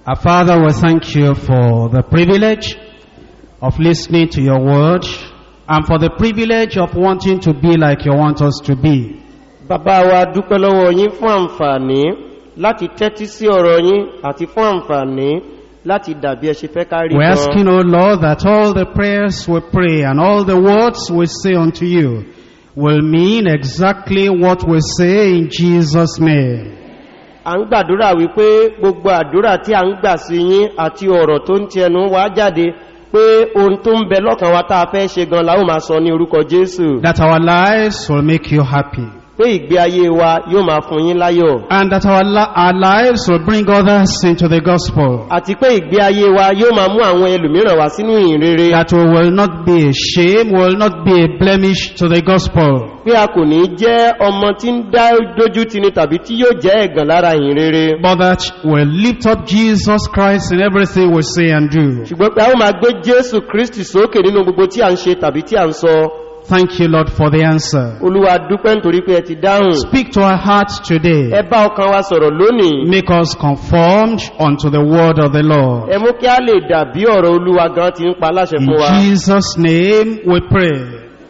Our Father, we thank you for the privilege of listening to your word and for the privilege of wanting to be like you want us to be. bàbá wa dúpẹ́ lọ́wọ́ yín fún àǹfààní láti tẹ́tí sí ọ̀rọ̀ yín àti fún àǹfààní láti dàbí ẹ ṣe fẹ́ ká rí We're gan. asking, O Lord, that all the prayers we pray and all the words we say unto you will mean exactly what we say in Jesus' name. à ń gbàdúrà wípé gbogbo àdúrà tí a ń gbà sí yín àti ọ̀rọ̀ tó ń ti ẹnu wá jáde pé ohun tó ń bẹ lọ́kàn wa tá a fẹ́ ṣe gan la ó máa sọ ní orúkọ jésù That our lives will make you happy. pé ìgbé ayé wa yóò máa fún yín láyọ̀ And that our, li- our lives will bring others into the gospel. àti pé ìgbé ayé wa yóò máa mú àwọn ẹlòmíràn wá sínú ìyìn rere That we will not be a shame, will not be a blemish to the gospel. pé a kò ní jẹ́ ọmọ tí ń dá dójú ti ni tàbí tí yóò jẹ́ ẹ̀gàn lára ìyìn rere But that we'll lift up Jesus Christ in everything we say and do. ṣùgbọ́n pé a ó máa gbé jésù kristi sókè nínú gbogbo tí a ń ṣe tàbí tí a ń sọ Thank you, Lord, for the answer. olúwa dúpẹ́ nítorí pé ẹ ti dáhùn Speak to our hearts today. ẹ bá ọkàn wa sọ̀rọ̀ lónìí Make us conformed unto the word of the Lord. ẹ mú kí a lè dàbí ọ̀rọ̀ olúwa gan ti ń pa láṣẹ In fún wa Jesus' name we pray.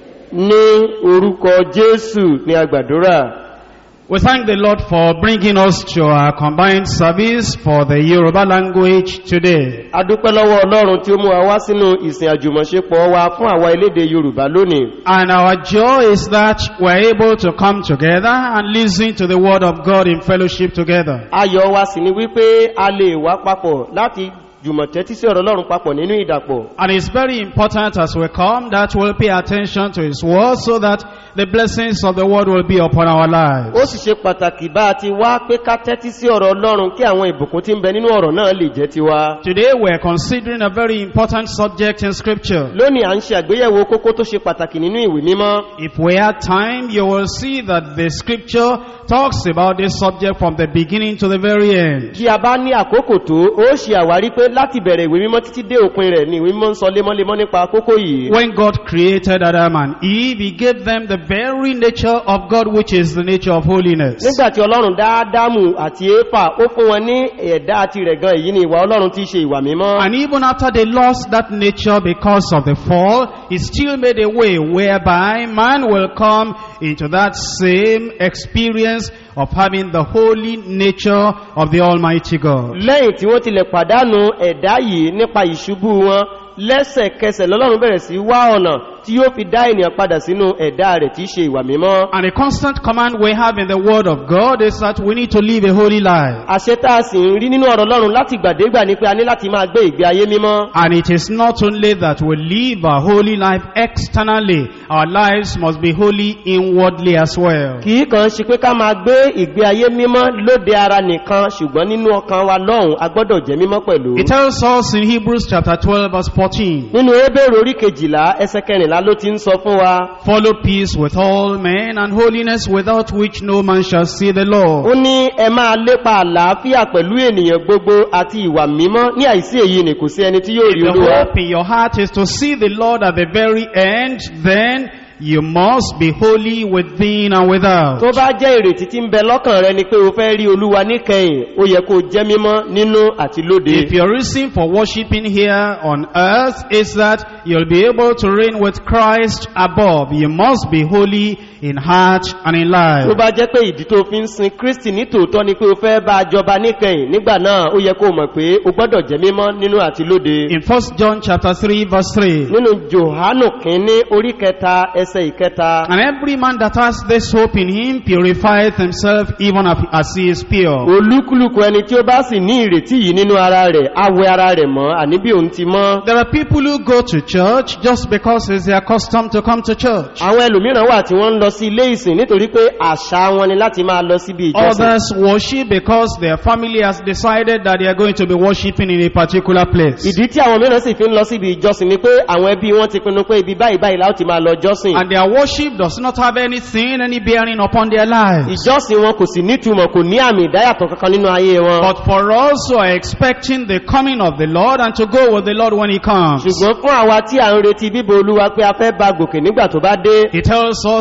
ní orúkọ jésù ní agbàdúrà We thank the Lord for bringing us to our combined service for the Yoruba language today. a dúpẹ́ lọ́wọ́ ọlọ́run tí ó mú wa wá sínú ìsìn àjùmọ̀ṣepọ̀ wa fún àwa elédè yorùbá lónìí And our joy is that we're able to come together and listen to the word of God in fellowship together. ayọ̀ wa sì ni wípé a lè wá papọ̀ láti jùmọ̀ tẹ́tí sí ọ̀rọ̀ ọlọ́run papọ̀ nínú ìdàpọ̀ And it's very important as we come that we'll pay attention to His word so that the blessings of the word will be upon our lives. ó sì ṣe pàtàkì bá a ti wá pé ká tẹ́tí sí ọ̀rọ̀ ọlọ́run kí àwọn ìbùkún tí ń bẹ nínú ọ̀rọ̀ náà lè jẹ́ tiwa Today we're considering a very important subject in scripture. lónìí à ń ṣe àgbéyẹ̀wò kókó tó ṣe pàtàkì nínú ìwé mímọ́ If we had time, you will see that the scripture talks about this subject from the beginning to the very end. bí a bá ní àkókò tó ó ṣe àwárí pé láti bẹ̀rẹ̀ ìwé mímọ́ títí dé òpin rẹ̀ ni ìwé mímọ́ ń sọ lémọ́lémọ́ nípa kókó yìí When God created Adam and Eve, He gave them the very nature of God, which is the nature of holiness. nígbàtí ọlọ́run dá ádámù àti éfà ó fún wọn ní ẹ̀dá àti rẹ̀ gan èyí ni ìwà ọlọ́run tí í ṣe ìwà mímọ́ And even after they lost that nature because of the fall, He still made a way whereby man will come into that same experience of having the holy nature of the Almighty God. lẹ́yìn tí wọ́n tilẹ̀ pàdánù ẹ̀dá yìí nípa ìṣubú wọn lẹ́sẹ̀kẹsẹ̀ lọ́lọ́run bẹ̀rẹ̀ sí wá ọ̀nà tí yóò fi dá ènìyàn padà sínú ẹ̀dá rẹ̀ tí í ṣe ìwà mímọ́ And a constant command we have in the Word of God is that we need to live a holy life. àṣẹ tá a sì ń rí nínú ọ̀rọ̀ ọlọ́run láti gbàdégbà ni pé a ní láti máa gbé ìgbé ayé mímọ́ And it is not only that we live a holy life externally, our lives must be holy inwardly as well. kì í kàn ṣe pé ká máa gbé ìgbé ayé mímọ́ lóde ara nìkan ṣùgbọ́n nínú ọkàn wa lọ́hùn a gbọ́dọ̀ jẹ́ mímọ́ pẹ̀lú It tells us in Hebrews chapter 12 verse 14, nínú ebéèrè orí kejìlá ẹsẹ kẹrìnlá ló ti ń sọ fún wa Follow peace with all men and holiness without which no man shall see the ó Lord. ní ẹ máa lépa àlàáfíà pẹ̀lú ènìyàn gbogbo àti ìwà mímọ́ ní àìsí èyí ni kò sí ẹni tí yóò rí The olúwa hope in your heart is to see the Lord at the very end, then you must be holy within and without. tó bá jẹ́ ìrètí tí ń bẹ lọ́kàn rẹ ni pé o fẹ́ rí olúwa níkẹyìn ó yẹ kó jẹ́ mímọ́ nínú àti lóde If your reason for worshiping here on earth is that you'll be able to reign with Christ above, you must be holy in heart and in tó life. bá jẹ́ pé ìdí tó fi ń sin kristi ní tòótọ́ ni pé o fẹ́ bá a jọba níkẹyìn nígbà náà ó yẹ kó mọ̀ pé o gbọ́dọ̀ jẹ́ mímọ́ nínú àti lóde In 1 John chapter 3 verse 3, nínú johanu kínní orí kẹta ẹsẹ ìkẹta And every man that has this hope in him purifieth himself even as- as he is pure. olúkúlùkù ẹni tí ó bá sì ní ìrètí yìí nínú ara rẹ̀ awẹ ara rẹ̀ mọ́ àní bí òun ti mọ́ There are people who go to church just because it's their custom to come to church. àwọn ẹlòmíràn wà tí wọ́n ń lọ sí ilé ìsìn nítorí pé àṣà wọn ni láti máa lọ síbi ìjọsìn Others worship because their family has decided that they are going to be worshiping in a particular place. ìdí tí àwọn mìíràn sì fi ń lọ síbi ìjọsìn ni pé àwọn ẹbí wọn ti pinnu pé ibi báyìí báyìí láti máa lọ jọ́sìn And their worship does not have anything, any bearing upon their lives. ìjọsìn wọn kò sì nítumọ̀ kò ní àmì ìdáyàtọ̀ kankan nínú ayé wọn But for us who are expecting the coming of the Lord and to go with the Lord when He comes, ṣùgbọ́n fún àwa tí à ń retí bíbo olúwa pé a fẹ́ ba gòkè nígbà tó bá dé He tells us every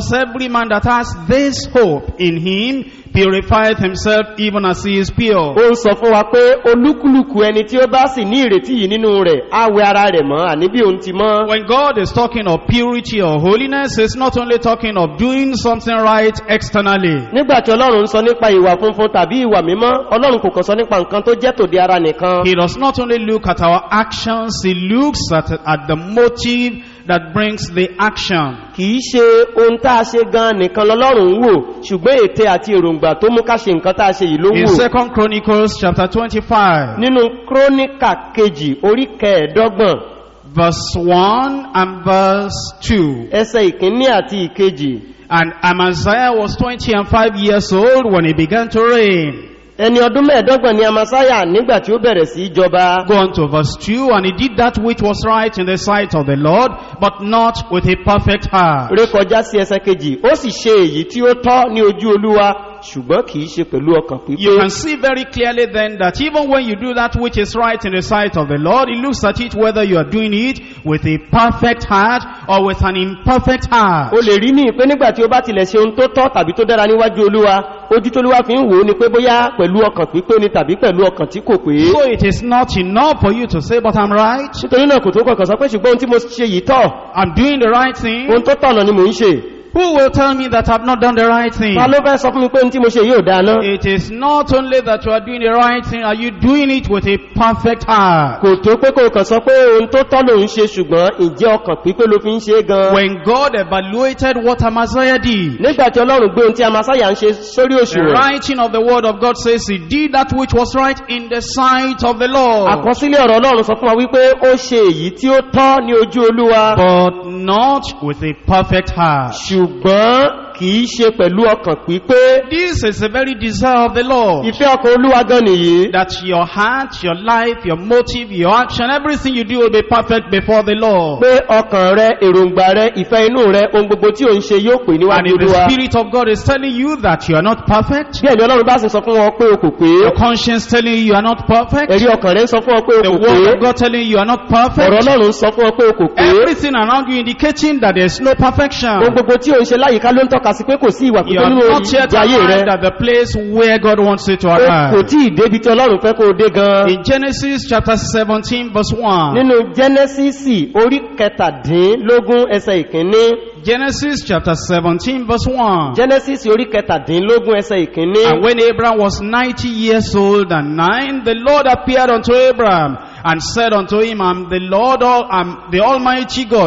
every man that has this hope in him purifieth himself even as he is pure. ó ń sọ fún wa pé olúkúlùkù ẹni tí ó bá sì ní ìrètí yìí nínú rẹ̀ á wẹ ara rẹ̀ mọ́ àní bí òun ti mọ́ When God is talking of purity or holiness, He's not only talking of doing something right externally. nígbàtí ọlọ́run ń sọ nípa ìwà funfun tàbí ìwà mímọ́ ọlọ́run kò kàn sọ nípa nǹkan tó jẹ́ tòde ara nìkan He does not only look at our actions, He looks at, at the motive that brings the action. kìí ṣe ohun tá a ṣe gan nìkan lọ́lọ́run ń wò ṣùgbọ́n ète àti èròǹgbà tó mú ká ṣe nǹkan tá a ṣe yìí ló In wò 2 Chronicles chapter 25, nínú króníkà kejì orí kẹẹ̀ẹ́dọ́gbọ̀n verse 1 and verse 2. ẹsẹ̀ ìkíní àti ìkejì And Amaziah was 20 and 5 years old when he began to reign. ẹni ọdún mẹ́ẹ̀ẹ́dọ́gbọ̀n ni amasaya nígbà tí ó bẹ̀rẹ̀ sí í jọba Go on to verse 2. And he did that which was right in the sight of the Lord, but not with a perfect heart. rékọjá sí ẹsẹ̀ kejì ó sì ṣe èyí tí ó tọ́ ní ojú olúwa ṣùgbọ́n kìí ṣe pẹ̀lú ọkàn You pípé can see very clearly then that even when you do that which is right in the sight of the Lord, He looks at it whether you are doing it with a perfect heart or with an imperfect heart. o lè rí ní pé nígbà tí ó bá tilẹ̀ ṣe ohun tó tọ́ tàbí tó dára níwájú olúwa ojú tó olúwa fi ń wò ó ni pé bóyá pẹ̀lú ọkàn pípé ni tàbí pẹ̀lú ọkàn tí kò pé So it is not enough for you to say, but I'm right. nítorí náà kò tó kọ̀kan sọ pé ṣùgbọ́n ohun tí mo ṣe yìí tọ́ I'm doing the right thing. ohun tó tọ̀nà ni mò ń ṣe Who will tell me that I've not done the right thing? ta ló fẹ́ sọ fún mi pé ohun tí mo ṣe yìí ò dáa ná It is not only that you are doing the right thing, are you doing it with a perfect heart? kò tó pé kò kàn sọ pé ohun tó tọ́ ló ń ṣe ṣùgbọ́n ìjẹ́ ọkàn pípé ló fi ń ṣe é gan When God evaluated what Amaziah did, nígbà tí ọlọ́run gbé ohun tí amasaya ń ṣe sórí the òṣùwọ̀n writing of the word of God says he did that which was right in the sight of the Lord. àkọsílẹ̀ ọ̀rọ̀ ọlọ́run sọ fún wa wípé ó ṣe èyí tí ó tọ́ ní ojú olúwa but not with a perfect heart. ṣùgbọ́n kìí ṣe pẹ̀lú ọkàn pípé This is the very desire of the Lord. ìfẹ́ ọkàn olúwa gan nìyí That your heart, your life, your motive, your action, everything you do will be perfect before the Lord. pé ọkàn rẹ èròǹgbà rẹ ìfẹ́ inú rẹ ohun gbogbo tí ò ń ṣe yóò pè And níwájú if the olúwa Spirit of God is telling you that you are not perfect, bí ẹ̀mí ọlọ́run bá sì sọ fún wọn pé o kò pé your conscience telling you you are not perfect, ẹ̀rí ọkàn rẹ ń sọ fún wọn pé o the kò pé word of God telling you you are not ọ̀rọ̀ perfect, ọlọ́run sọ fún wọn pé o kò pé everything around you indicating that there is no perfection. ohun gbogbo tí ò ń ṣe láyìíká ló ń tọ́ka sí pé kò sí ìwà You pípé are nínú not yet ìjà ayé rẹ arrived at the place where God wants you to o kò arrive. tí ì débi tí ọlọ́run fẹ́ kó o dé gan In Genesis chapter 17 verse 1. nínú jẹ́nẹ́sísì orí kẹtàdínlógún ẹsẹ̀ ìkíní Genesis chapter 17 verse 1. jẹ́nẹ́sísì orí kẹtàdínlógún ẹsẹ̀ ìkíní And when Abraham was 90 years old and nine, the Lord appeared unto Abraham and said unto him, I'm the Lord, all, I'm the Almighty God.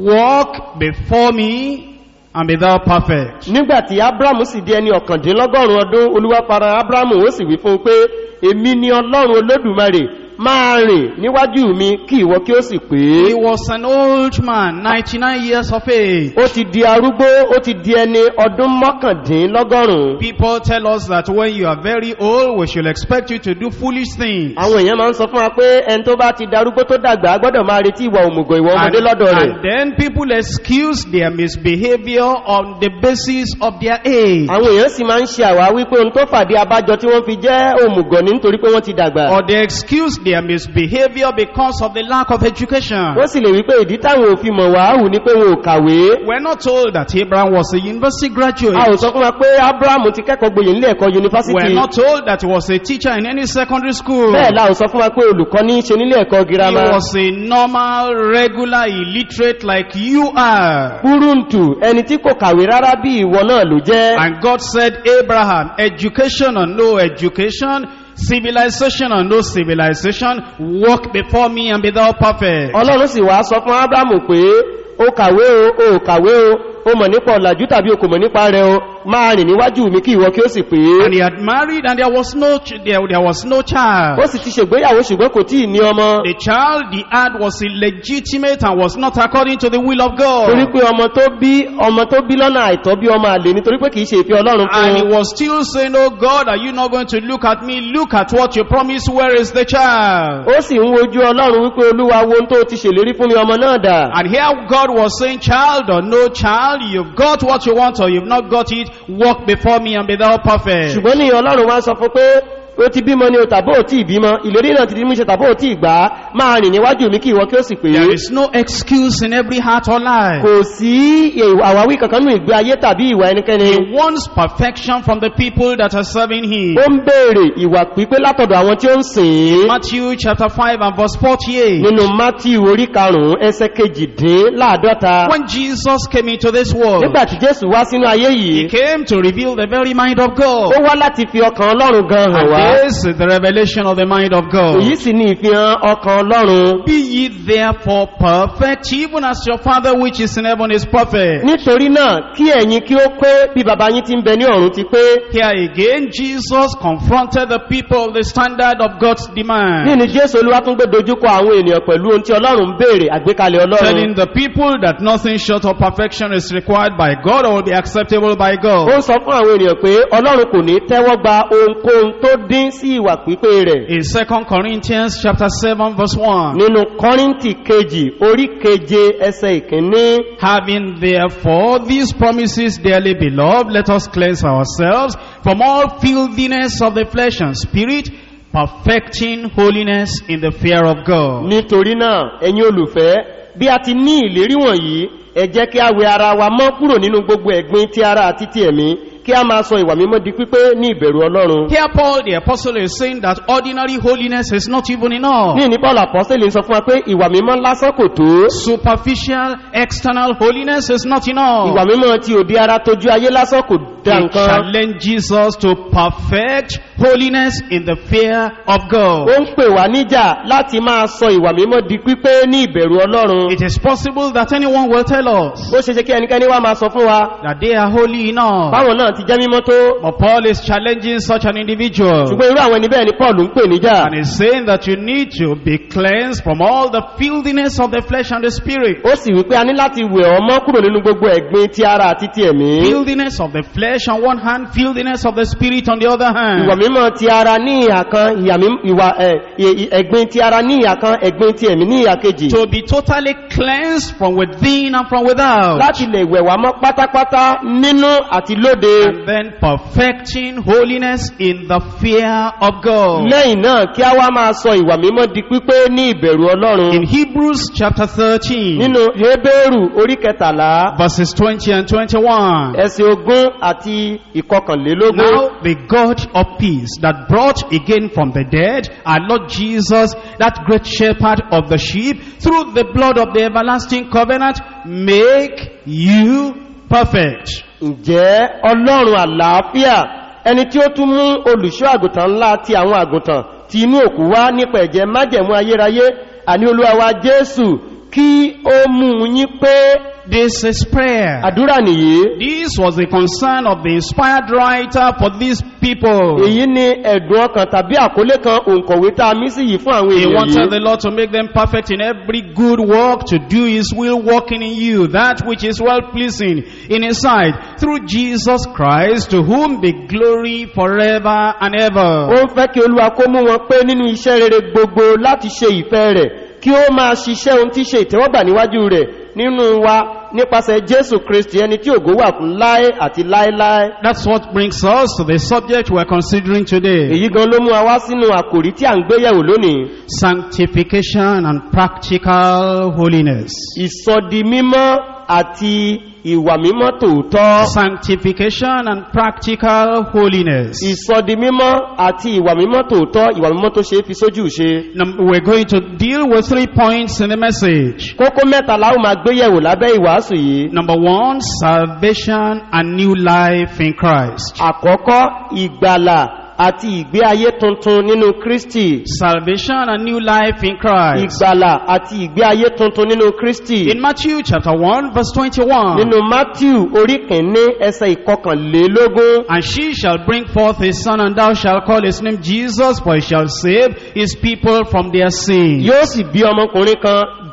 Walk before me and be thou perfect. nígbàtí abrahamu sì di ẹni ọ̀kàndínlọ́gọ́rùn ọdún olúwa para abrahamu ó sì wí fún un pé èmi ni ọlọ́run olódùmarè máa rìn níwájú mi kí ìwọ kí ó sì pé He was an old man, 99 years of age. ó ti di arúgbó ó ti di ẹni ọdún mọ́kàndínlọ́gọ́rùn People tell us that when you are very old, we should expect you to do foolish things. àwọn èèyàn máa ń sọ fún wa pé ẹni tó bá ti darúgbó tó dàgbà á gbọ́dọ̀ máa retí ìwà òmùgọ̀ ìwà And, ọmọdé lọ́dọ̀ rẹ̀ and then people excuse their misbehavior on the basis of their age. àwọn èèyàn sì máa ń ṣe àwáwí pé ohun tó fàdí abájọ tí wọ́n fi jẹ́ òmùgọ̀ ní nítorí pé wọ́n ti dàgbà Or they excuse their misbehavior because of the lack of education. wọ́n sì lè wí pé ìdí táwọn òfin mọ̀ wàáhù ni pé wọn ò kàwé We're not told that Abraham was a university a ò graduate. sọ fún wa pé abrahamu ti kẹ́kọ̀ọ́ gboyè nílé ẹ̀kọ́ We're yunifásitì not told that he was a teacher in any secondary school. bẹ́ẹ̀ la ò sọ fún wa pé olùkọ́ ní í ṣe nílé ẹ̀kọ́ He girama was a normal, regular, illiterate like you are. kúrúǹtù ẹni tí kò kàwé rárá bí ìwọ náà ló jẹ́ And God said, Abraham, education or no education, civilization or no civilization, walk before me and be thou perfect. ọlọ́run sì wá sọ fún abrahamu pé ó kàwé o ó kàwé o ó mọ̀ nípa ọ̀làjú tàbí o kò mọ̀ nípa rẹ̀ o máa rìn níwájú mi kí ìwọ kí ó sì pé And he had married and there was no, ch- there, there was no child. ó sì ti ṣègbéyàwó ṣùgbọ́n kò tíì ní ọmọ The child he had was illegitimate and was not according to the will of torí God. pé ọmọ tó bí ọmọ tó bí lọ́nà àìtọ́ bí ọmọ àlè nítorí pé kìí ṣe ìfẹ́ ọlọ́run fún And he un was still saying, Oh God, are you not going to look at me? Look at what you promised. Where is the child? ó sì ń wojú ọlọ́run wípé olúwa wo ohun tó ti ṣèlérí fún mi ọmọ náà dà And here God was saying, child or no child, you've got what you want or you've not got it, walk before me and be thou perfect. ṣùgbọ́n ní ọlọ́run wá sọ fún pé ó ti bímọ ni o tàbí ò tí ìbímọ ìlérí náà ti di múṣẹ tàbí ò tí ìgbà máa rìn níwájú mi kí ìwọ kí ó sì pé There is no excuse in every heart or life. kò sí àwáwí kankan nínú ìgbé ayé tàbí ìwà ẹnikẹ́ni He wants perfection from the people that are serving him. ó ń béèrè ìwà pípé látọ̀dọ̀ àwọn tí ó ń sìn ín Matthew chapter 5 and verse 48. nínú matthew orí karùn-ún ẹsẹ kejìdínláàdọ́ta When Jesus came into this world, nígbàtí jésù wá sínú ayé he yìí came to reveal the very mind of ó God. wá láti fi ọkàn ọlọ́run gan hàn wá And this is the revelation of the mind of God. èyí sì ni ìfihàn ọkàn ọlọ́run Be ye therefore perfect, even as your Father which is in heaven is perfect. nítorí náà kí ẹ̀yin kí ó pé bí baba yín ti ń bẹ ní ọ̀run ti pé Here again, Jesus confronted the people of the standard of God's demand. nínú jésù olúwa tún gbé dojúkọ àwọn ènìyàn pẹ̀lú ohun tí ọlọ́run ń béèrè àgbékalẹ̀ ọlọ́run Telling the people that nothing short of perfection is required by God or will be acceptable by ó God. ń sọ fún àwọn ènìyàn pé ọlọ́run kò ní tẹ́wọ́ gba ohunkóhun tó dín sí ìwà pípé rẹ̀ In 2 Corinthians chapter 7 verse 1. nínú kọ́ríntì kejì orí keje ẹsẹ̀ ìkíní Having therefore these promises dearly beloved, let us cleanse ourselves from all filthiness of the flesh and spirit, perfecting holiness in the fear of God. nítorí náà ẹ̀yin olùfẹ́ bí a ti ní ìlérí wọ̀nyí ẹ jẹ́ kí a wẹ ara wa mọ́ kúrò nínú gbogbo ẹ̀gbin ti ara àti ti ẹ̀mí kí a máa sọ ìwà mímọ́ di pípé ní ìbẹ̀rù ọlọ́run Here Paul the apostle is saying that ordinary holiness is not even enough. ní ní paul apọ́sẹ̀lì sọ fún wa pé ìwà mímọ́ lásán kò tó Superficial external holiness is not ìwà enough. mímọ́ ti òdi ara tójú ayé lásán kò dá He nǹkan challenges us to perfect holiness in the fear of ó God. ń pè wá níjà láti máa sọ ìwà mímọ́ di pípé ní ìbẹ̀rù ọlọ́run It is possible that anyone will tell us ó ṣe ṣe kí ẹnikẹ́ni wá máa sọ fún wa that they are holy enough. báwọn náà ti jẹ́ mímọ́ tó But Paul is challenging such an individual. ṣùgbọ́n irú àwọn ẹni bẹ́ẹ̀ ni paul ń pè níjà And he's saying that you need to be cleansed from all the filthiness of the flesh and the spirit. ó sì wípé a ní láti wẹ̀ ọmọ kúrò nínú gbogbo ẹ̀gbin ti ara àti ti ẹ̀mí Filthiness of the flesh on one hand, filthiness of the spirit on the other ìwà hand. mímọ́ ti ara ní ìhà kan ìyà mí- ìwà ẹ̀, ì- ì- ẹ̀gbin ti ara ní ìhà kan ẹ̀gbin ti ẹ̀mí ní ìhà kejì To be totally cleansed from within and from without. láti lè wẹ̀ wá mọ́ pátápátá nínú àti lóde And then perfecting holiness in the fear of God. lẹ́yìn náà kí a wá máa sọ ìwà mímọ́ di pípé ní ìbẹ̀rù ọlọ́run In Hebrews chapter 13, nínú hebéèrù orí kẹtàlá verses 20 and 21. ẹsẹ̀ ogún àti ìkọkànlélógún Now the God of peace that brought again from the dead our Lord Jesus, that great shepherd of the sheep, through the blood of the everlasting covenant, make you perfect. ǹjẹ́ ọlọ́run àlàáfíà ẹni tí ó tún mú olùṣọ́ àgùntàn ńlá ti àwọn àgùntàn ti inú òkú wá nípa ẹ̀jẹ̀ májẹ̀mú ayérayé àní olúwa wa jésù kí ó mú yín pé This is prayer. àdúrà nìyí This was the concern of the inspired writer for these people. èyí ni ẹ̀dùn ọkàn tàbí àkólé kan òǹkọ̀wé tá a mí sí yìí fún àwọn He èèyàn wanted the yìí Lord to make them perfect in every good work, to do His will, working in you, that which is well pleasing in His sight, through Jesus Christ, to whom be glory forever and ó ever. ń fẹ́ kí olúwa kó mú wọn pé nínú iṣẹ́ rere gbogbo láti ṣe ìfẹ́ rẹ̀ kí ó máa ṣiṣẹ́ ohun tí ṣe ìtẹ́wọ́gbà níwájú rẹ̀ nínú wa nípasẹ̀ jésù kristi ẹni tí ògo wà fún láé àti láéláé That's what brings us to the subject we're considering today. èyí gan ló mú wa wá sínú àkòrí tí à ń gbéyẹ̀wò lónìí Sanctification and practical holiness. ìsọdi mímọ́ àti ìwà mímọ́ tòótọ́ Sanctification and practical holiness. ìsọdi mímọ́ àti ìwà mímọ́ tòótọ́ ìwà mímọ́ tó ṣe é fi sójú ṣe Num- We're going to deal with three points in the message. kókó mẹ́ta la ó máa gbéyẹ̀wò lábẹ́ ìwàásù yìí Number one, salvation and new life in Christ. àkọ́kọ́ ìgbàlà àti ìgbé ayé tuntun nínú kristi Salvation and new life in Christ. ìgbàlà àti ìgbé ayé tuntun nínú kristi In Matthew chapter 1 verse 21. nínú matthew orí kìíní ẹsẹ̀ ìkọkànlélógún And she shall bring forth a son and thou shalt call his name Jesus for he shall save his people from their sins. yóò sì bí ọmọkùnrin kan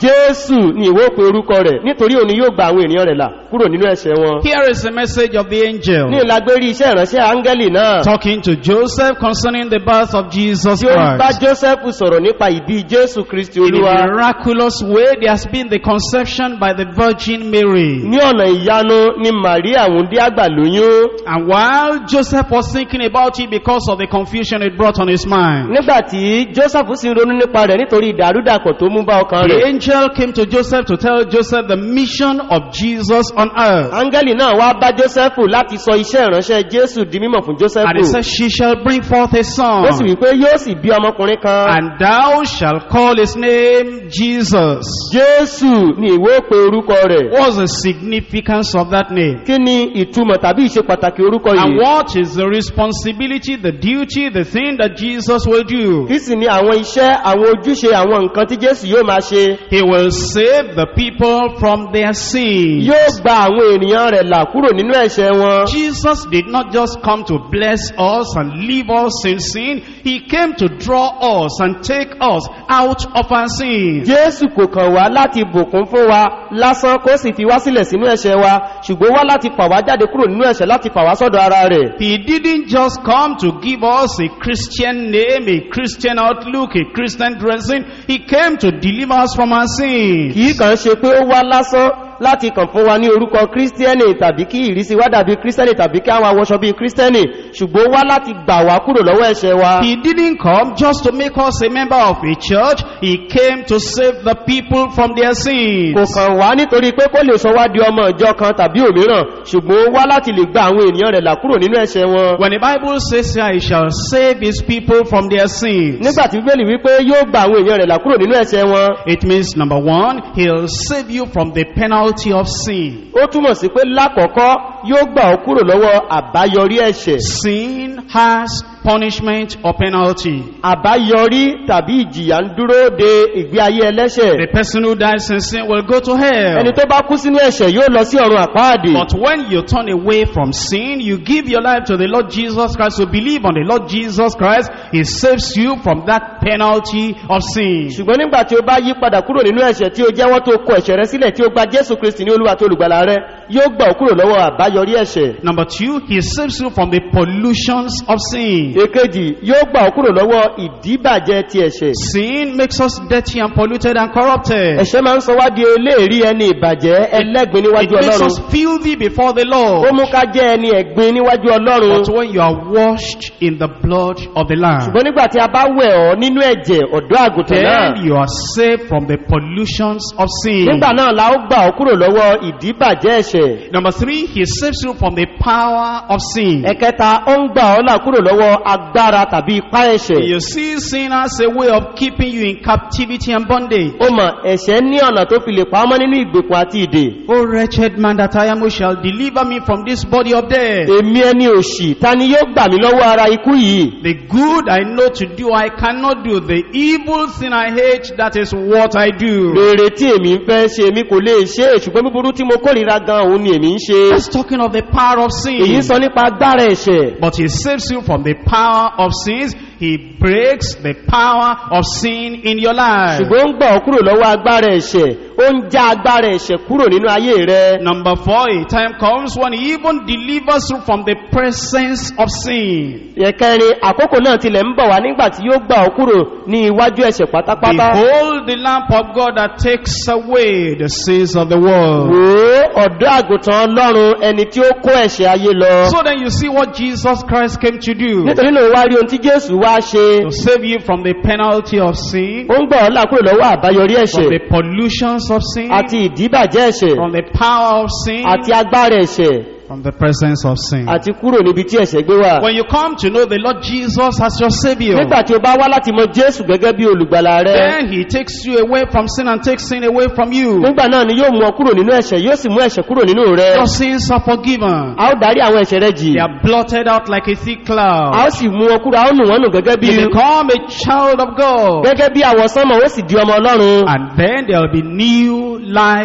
jésù ni ìwó pe orúkọ rẹ̀ nítorí òní yóò gba àwọn ènìyàn rẹ̀ là kúrò nínú ẹ̀ṣẹ̀ wọn Here is the message of the angel ní ìlágbérí iṣẹ́ ìránṣẹ́ áńgẹ́lì náà talking to Joseph concerning the birth of Jesus tí ó ń bá Christ. joseph sọ̀rọ̀ nípa ìbí jésù kristi In a olúwa miraculous way, there has been the conception by the Virgin Mary. ní ọ̀nà ìyanu ni maria wùndí àgbà lóyún And while Joseph was thinking about it because of the confusion it brought on his mind, nígbàtí joseph sì ń ronú nípa rẹ̀ nítorí ìdàrúdàpọ̀ tó mú bá ọkàn the rẹ̀ angel came to Joseph to tell Joseph the mission of Jesus on earth. áńgẹ́lì náà wá bá joseph láti sọ iṣẹ́ ìránṣẹ́ jésù di mímọ̀ fún joseph And he said, She shall bring forth a son, ó sì wípé yóò sì bí ọmọkùnrin kan and thou shalt call his name Jesus. jésù ni ìwé pe orúkọ rẹ̀ What's the significance of that name? kí ni ìtumọ̀ tàbí ìṣe pàtàkì orúkọ And yìí what is the responsibility, the duty, the thing that Jesus will do? kí sì ni àwọn iṣẹ́ àwọn ojúṣe àwọn nǹkan tí jésù yóò máa ṣe He will save the people from their sins. yóò gba àwọn ènìyàn rẹ̀ là kúrò nínú ẹ̀ṣẹ̀ wọn Jesus did not just come to bless us and leave us in sin. He came to draw us and take us out of our sins. jésù kò kàn wá láti bùkún fún wa lásán kó sì fi wá sílẹ̀ sínú ẹ̀ṣẹ̀ wa ṣùgbọ́n wá láti fà wá jáde kúrò nínú ẹ̀ṣẹ̀ láti fà wá sọ́dọ̀ ara rẹ̀ He didn't just come to give us a Christian name, a Christian outlook, a Christian dressing. He came to deliver us from our sins. kìí kàn ṣe pé ó wá lásán láti kàn fún wa ní orúkọ kírísítíẹ́nì tàbí kí ìrísí wá dàbí kírísítíẹ́nì tàbí kí àwọn awọṣọ bíi kírísítíẹ́nì ṣùgbọ́n ó wá láti gbà wá kúrò lọ́wọ́ ẹ̀ṣẹ̀ wa He didn't come just to make us a member of a church. He came to save the people from their kò sins. kàn wá nítorí pé kó lè sọ wá di ọmọ ìjọ kan tàbí òmíràn ṣùgbọ́n ó wá láti lè gba àwọn ènìyàn rẹ̀ là kúrò nínú ẹ̀ṣẹ̀ wọn When the Bible says here, he shall save his people from their sins. nígbàtí bíbélì wípé yóò gba àwọn èèyàn rẹ̀ là kúrò nínú ẹ̀ṣẹ̀ wọn It means number one, he'll save you from the penalty of sin. ó túmọ̀ sí pé lákọ̀ọ́kọ́ yóò gbà ọ́ kúrò lọ́wọ́ àbáyọrí ẹ̀ṣẹ̀ Sin has punishment or penalty. àbáyọrí tàbí ìjìyà ń dúró de ìgbé ayé ẹlẹ́ṣẹ̀ The person who dies in sin will go to hell. ẹni tó bá kú sínú ẹ̀ṣẹ̀ yóò lọ sí ọ̀run àpáàdì But when you turn away from sin, you give your life to the Lord Jesus Christ, you believe on the Lord Jesus Christ, He saves you from that penalty of sin. ṣùgbọ́n nígbà tí ó bá yí padà kúrò nínú ẹ̀ṣẹ̀ tí ó jẹ́wọ́ tó kọ ẹ̀ṣẹ̀ rẹ sílẹ̀ tí ó gba jésù kristi ní olúwa tó olùgbàlà rẹ yóò gbà ọ́ kúrò lọ́wọ́ àbáyọrí ẹ̀ṣẹ̀ Number two, He saves you from the pollutions of sin. èkejì yóò gbà ọ́ kúrò lọ́wọ́ ìdíbàjẹ́ ti ẹ̀ṣẹ̀ Sin makes us dirty and polluted and corrupted. ẹ̀ṣẹ̀ máa ń sọ wá di eléèrí ẹni ìbàjẹ́ ẹlẹ́gbin It níwájú makes ọlọ́run us filthy before the ó Lord. mú ká jẹ́ ẹni ẹ̀gbin níwájú ọlọ́run But when you are washed in the blood of the Lamb, ṣùgbọ́n nígbà tí a bá wẹ̀ ọ́ nínú ẹ̀jẹ̀ ọ̀dọ́ àgùntàn náà then you are saved from the pollutions of sin. nígbà náà la ó gbà ọ́ kúrò lọ́wọ́ ìdíbàjẹ́ ẹ̀ṣẹ̀ Number three, he saves you from the power of sin. ẹ̀kẹta ó ń gbà ọ́ là kúrò lọ́wọ́ agbára tàbí ipá ẹ̀ṣẹ̀ You see sin as a way of keeping you in captivity and bondage. ó mọ̀ ẹ̀ṣẹ̀ ní ọ̀nà tó fi lè pamọ́ nínú ìgbèkùn àti ìdè O wretched man that I am, who shall deliver me from this body of death? èmi ẹni òṣì ta ni yóò gbà mí lọ́wọ́ ara ikú yìí The good I know to do, I cannot do. The evil sin I hate, that is what I do. rere tí èmi ń fẹ́ ṣe èmi kò lè ṣe é, ṣùgbọ́n búburú tí mo kórìíra gan òun ni èmi ń ṣe That's talking of the power of èyí sin. sọ nípa agbára ẹ̀ṣẹ̀ But he saves you from the power of sins. He breaks the power of sin in your life. ṣùgbọ́n ó ń gbà ọ́ kúrò lọ́wọ́ agbára ẹ̀ṣẹ̀ ó ń já agbára ẹ̀ṣẹ̀ kúrò nínú ayé rẹ Number four, a time comes when he even delivers you from the presence of sin. ẹ̀kẹrin àkókò náà tilẹ̀ ń bọ̀ wá nígbà tí yóò gbà ọ́ kúrò ní iwájú ẹ̀ṣẹ̀ pátápátá Behold the lamp of God that takes away the sins of the world. wò ó ọ̀dọ́ àgùntàn ọlọ́run ẹni tí ó kó ẹ̀ṣẹ̀ ayé lọ So then you see what Jesus Christ came to do. nítorí náà wá rí ohun tí jésù wá ṣe To save you from the penalty of sin, ó ń gbà ọ́ là kúrò lọ́wọ́ àbáyọrí from ẹ̀ṣẹ̀ the pollutions of sin, àti ìdíbàjẹ́ ẹ̀ṣẹ̀ from the power of sin, àti agbára ẹ̀ṣẹ̀ from the presence of sin. àti kúrò níbi tí ẹ̀ṣẹ̀ gbé wà When you come to know the Lord Jesus as your Savior, nígbà tí o bá wá láti mọ jésù gẹ́gẹ́ bí olùgbàlà rẹ then He takes you away from sin and takes sin away from you. nígbà náà ni yóò mú ọ kúrò nínú ẹ̀ṣẹ̀ yóò sì mú ẹ̀ṣẹ̀ kúrò nínú rẹ Your sins are forgiven. a ó darí àwọn ẹ̀ṣẹ̀ rẹ jì They are blotted out like a thick a cloud. ó sì mú ọ kúrò a ó nù wọ́n nù gẹ́gẹ́ bí You become a child of God. gẹ́gẹ́ bí àwọ̀ sánmọ̀ ó sì di ọmọ ọlọ́run And then there will be new life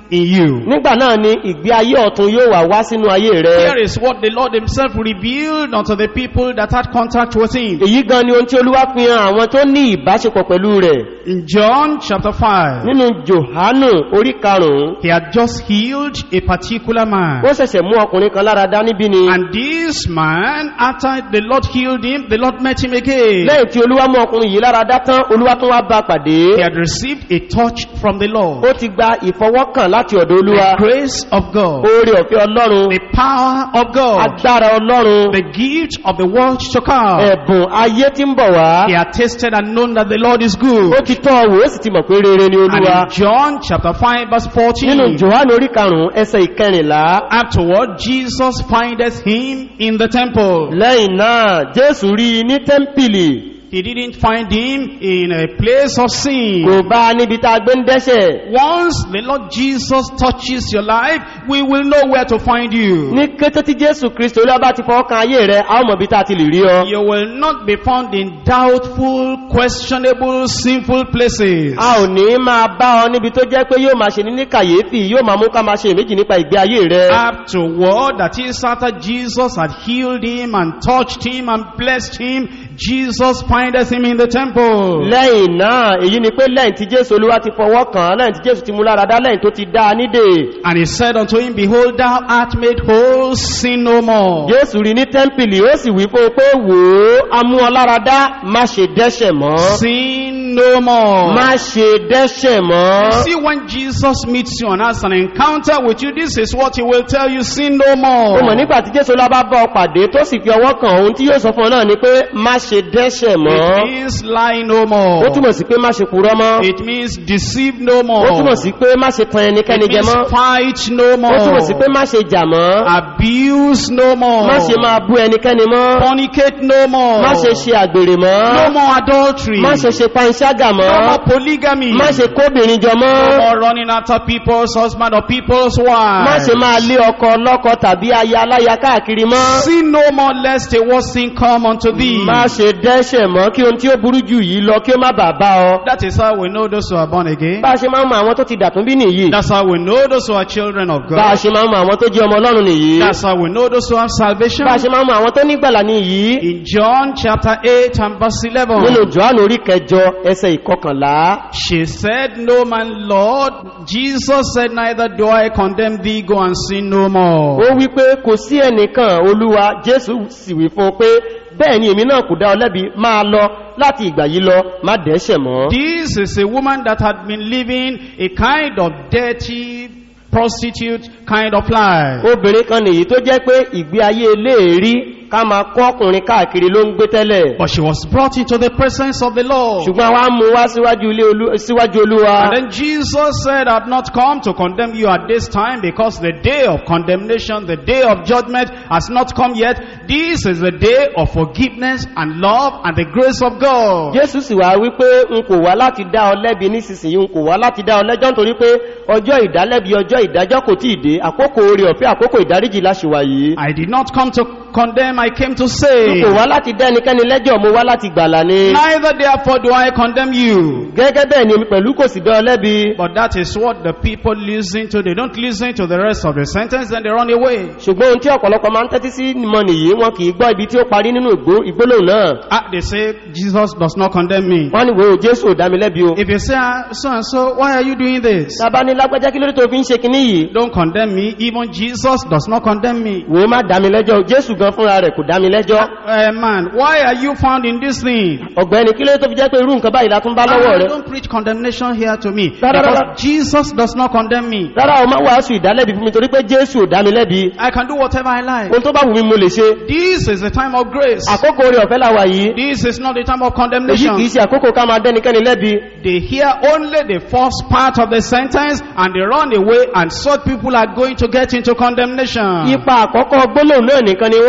in you. nígbà náà ni ìgbé ayé ọ̀tun yóò wà wá sínú ayé rẹ Here is what the Lord himself revealed unto the people that had contact with him. èyí gan ni ohun tí olúwa fi hàn àwọn tó ní ìbáṣepọ̀ pẹ̀lú rẹ̀ In John chapter 5, nínú johanu orí karùn-ún he had just healed a particular man. ó ṣẹ̀ṣẹ̀ mú ọkùnrin kan lára dá níbí ni And this man, after the Lord healed him, the Lord met him again. lẹ́yìn tí olúwa mú ọkùnrin yìí lára dá tán olúwa tún wá bá pàdé He had received a touch from the Lord. ó ti gba ìfọwọ́kàn láti ọ̀dọ̀ olúwa The grace of God. oore ọ̀fẹ́ ọlọ́run The power of God. agbára ọlọ́run The gift of the world to come. ẹ̀bùn ayé tí ń bọ̀ wá He had tasted and known that the Lord is good. ó ti tọ́ wò ó sì ti mọ̀ pé rere ni And olúwa in John chapter 5 verse 14, nínú johanu orí karùn-ún ẹsẹ̀ ìkẹrìnlá afterward Jesus findeth him in the temple. lẹ́yìn náà jésù rí i ní tẹ́ḿpìlì He didn't find him in a place of sin. kò bá a níbi tá a gbé ń dẹ́ṣẹ̀ Once the Lord Jesus touches your life, we will know where to find you. ní kété tí jésù kristo olúwa bá ti fọwọ́ kan ayé rẹ a ó mọ̀ bí tá a ti lè rí ọ You will not be found in doubtful, questionable, sinful places. a ò ní máa bá ọ níbi tó jẹ́ pé yóò máa ṣe ní ní kàyéfì yóò máa mú ká máa ṣe ìméjì nípa ìgbé ayé rẹ Afterward, that is after Jesus had healed him and touched him and blessed him, Jesus findeth him in the temple. lẹ́yìn náà èyí ni pé lẹ́yìn tí jésù olúwa ti fọwọ́ kàn án lẹ́yìn tí jésù ti mú lára dá lẹ́yìn tó ti dá a nídè And he said unto him, Behold, thou art made whole, sin no more. jésù rí ní tẹ́ḿpìlì ó sì wí fún un pé wò ó a mú ọ lára dá má ṣe dẹ́ṣẹ̀ mọ́ Sin no more. má ṣe dẹ́ṣẹ̀ mọ́ See, when Jesus meets you and has an encounter with you, this is what he will tell you, sin no more. ó mọ̀ nígbà tí jésù olúwa bá bá ọ pàdé tó sì fi ọwọ́ kàn ohun tí yóò sọ fún ọ náà ni pé má ṣe dẹ́ṣẹ̀ It mọ́ means lie no more. ó túmọ̀ sí pé má ṣe purọ́ mọ́ It means deceive no more. ó túmọ̀ sí pé má ṣe tan ẹnikẹ́ni It jẹ means mọ́ fight no ó túmọ̀ sí pé more. má ṣe jà mọ́ Abuse no more. má ṣe máa bú ẹnikẹ́ni mọ́ Fornicate no more. má ṣe ṣe àgbèrè No mọ́ more adultery. má ṣe ṣe panṣágà No mọ́ more polygamy. má ṣe kóbìnrin jọ No mọ́ more running after people's husband or people's má wife. ṣe máa lé ọkọ lọ́kọ tàbí aya aláya káàkiri mọ́ Sin no more lest a worse sin come unto thee. má ṣe dẹ́ṣẹ̀ mọ́ kí ohun tí ó burú jù yìí lọ kí ó má bàa bá ọ That is how we know those who are born again. bá a ṣe máa ń mọ àwọn tó ti dàtún bí nìyí That's how we know those who are children of bá a God. ṣe máa ń mọ àwọn tó jẹ́ ọmọ ọlọ́run nìyí That's how we know those who have salvation. bá a ṣe máa ń mọ àwọn tó nígbàlà nìyí In John chapter 8 and verse nínú 11. johannu orí kẹjọ ẹsẹ ìkọkànlá She said, No man, Lord. Jesus said, Neither do I condemn thee, go and sin no ó more. wí pé kò sí ẹnìkan olúwa jésù sì wí fún un pé bẹ́ẹ̀ ni èmi náà kò dá ọ lẹ́bi máa lọ láti ìgbà yìí lọ má dẹ́ṣẹ̀ mọ́ This is a woman that had been living a kind of dirty, prostitute kind of life. obìnrin kan nìyí tó jẹ́ pé ìgbé ayé léèrí ká máa kọ́ ọkùnrin káàkiri ló ń gbé tẹ́lẹ̀ But she was brought into the presence of the Lord. ṣùgbọ́n wá mú wá síwájú ilé olú síwájú olúwa And then Jesus said, I've not come to condemn you at this time because the day of condemnation, the day of judgment has not come yet. This is the day of forgiveness and love and the grace of God. jésù sì wá wípé n kò wá láti dá ọ lẹ́bi nísinsìnyí n kò wá láti dá ọ lẹ́jọ́ nítorí pé ọjọ́ ìdálẹ́bi ọjọ́ ìdájọ́ kò tí ì dé àkókò orí ọ̀fẹ́ àkókò ìdáríjì láṣìwà yìí I did not come to condemn, I came to n save. kò wá láti dá ẹnikẹ́ni lẹ́jọ́ mo wá láti gbàlà ni Neither therefore do I condemn you. gẹ́gẹ́ bẹ́ẹ̀ ni èmi pẹ̀lú kò sì dá ọ lẹ́bi But that is what the people listen to. They don't listen to the rest of the sentence, then they run away. ṣùgbọ́n ohun tí ọ̀pọ̀lọpọ̀ máa ń tẹ́tí sí mọ nìyí wọn kì í gbọ́ ibi tí ó parí nínú ìgbó- ìgbólóhùn náà Ah, they say, Jesus does not condemn me. wọ́n ní wo jésù ò dá mi lẹ́bi o If you say, ah, so and so, why are you doing this? tábà ní lágbájá kí lórí tó fi ń ṣe kinní yìí Don't condemn me. Even Jesus does not condemn me. wò ó má dá mi lẹ́jọ́ o. jésù gan fúnra rẹ̀ kò dá mi lẹ́jọ́ Uh, man, why are you found in this thing? ọ̀gbẹ́ni kí lórí tó fi jẹ́ pé irú nǹkan báyìí la tún bá lọ́wọ́ Ah, rẹ̀ don't preach condemnation here to me. Da, da, da, da. Because Jesus does not condemn me. rárá o má wàásù ìdálẹ́bi fún mi torí pé jésù ò dá mi lẹ́bi I can do whatever I like. ohun tó bá wù mí mo lè ṣe This is the time of grace. àkókò orí ọ̀fẹ́ làwà yìí This is not the time of èyí condemnation. kìí ṣe àkókò ká máa dẹ́nikẹ́ni lẹ́bi They hear only the first part of the sentence and they run away and such people are going to get into condemnation. ipa àkọ́kọ́ gbólóhùn náà nìkan ni wọ́n ń gbọ́ wọn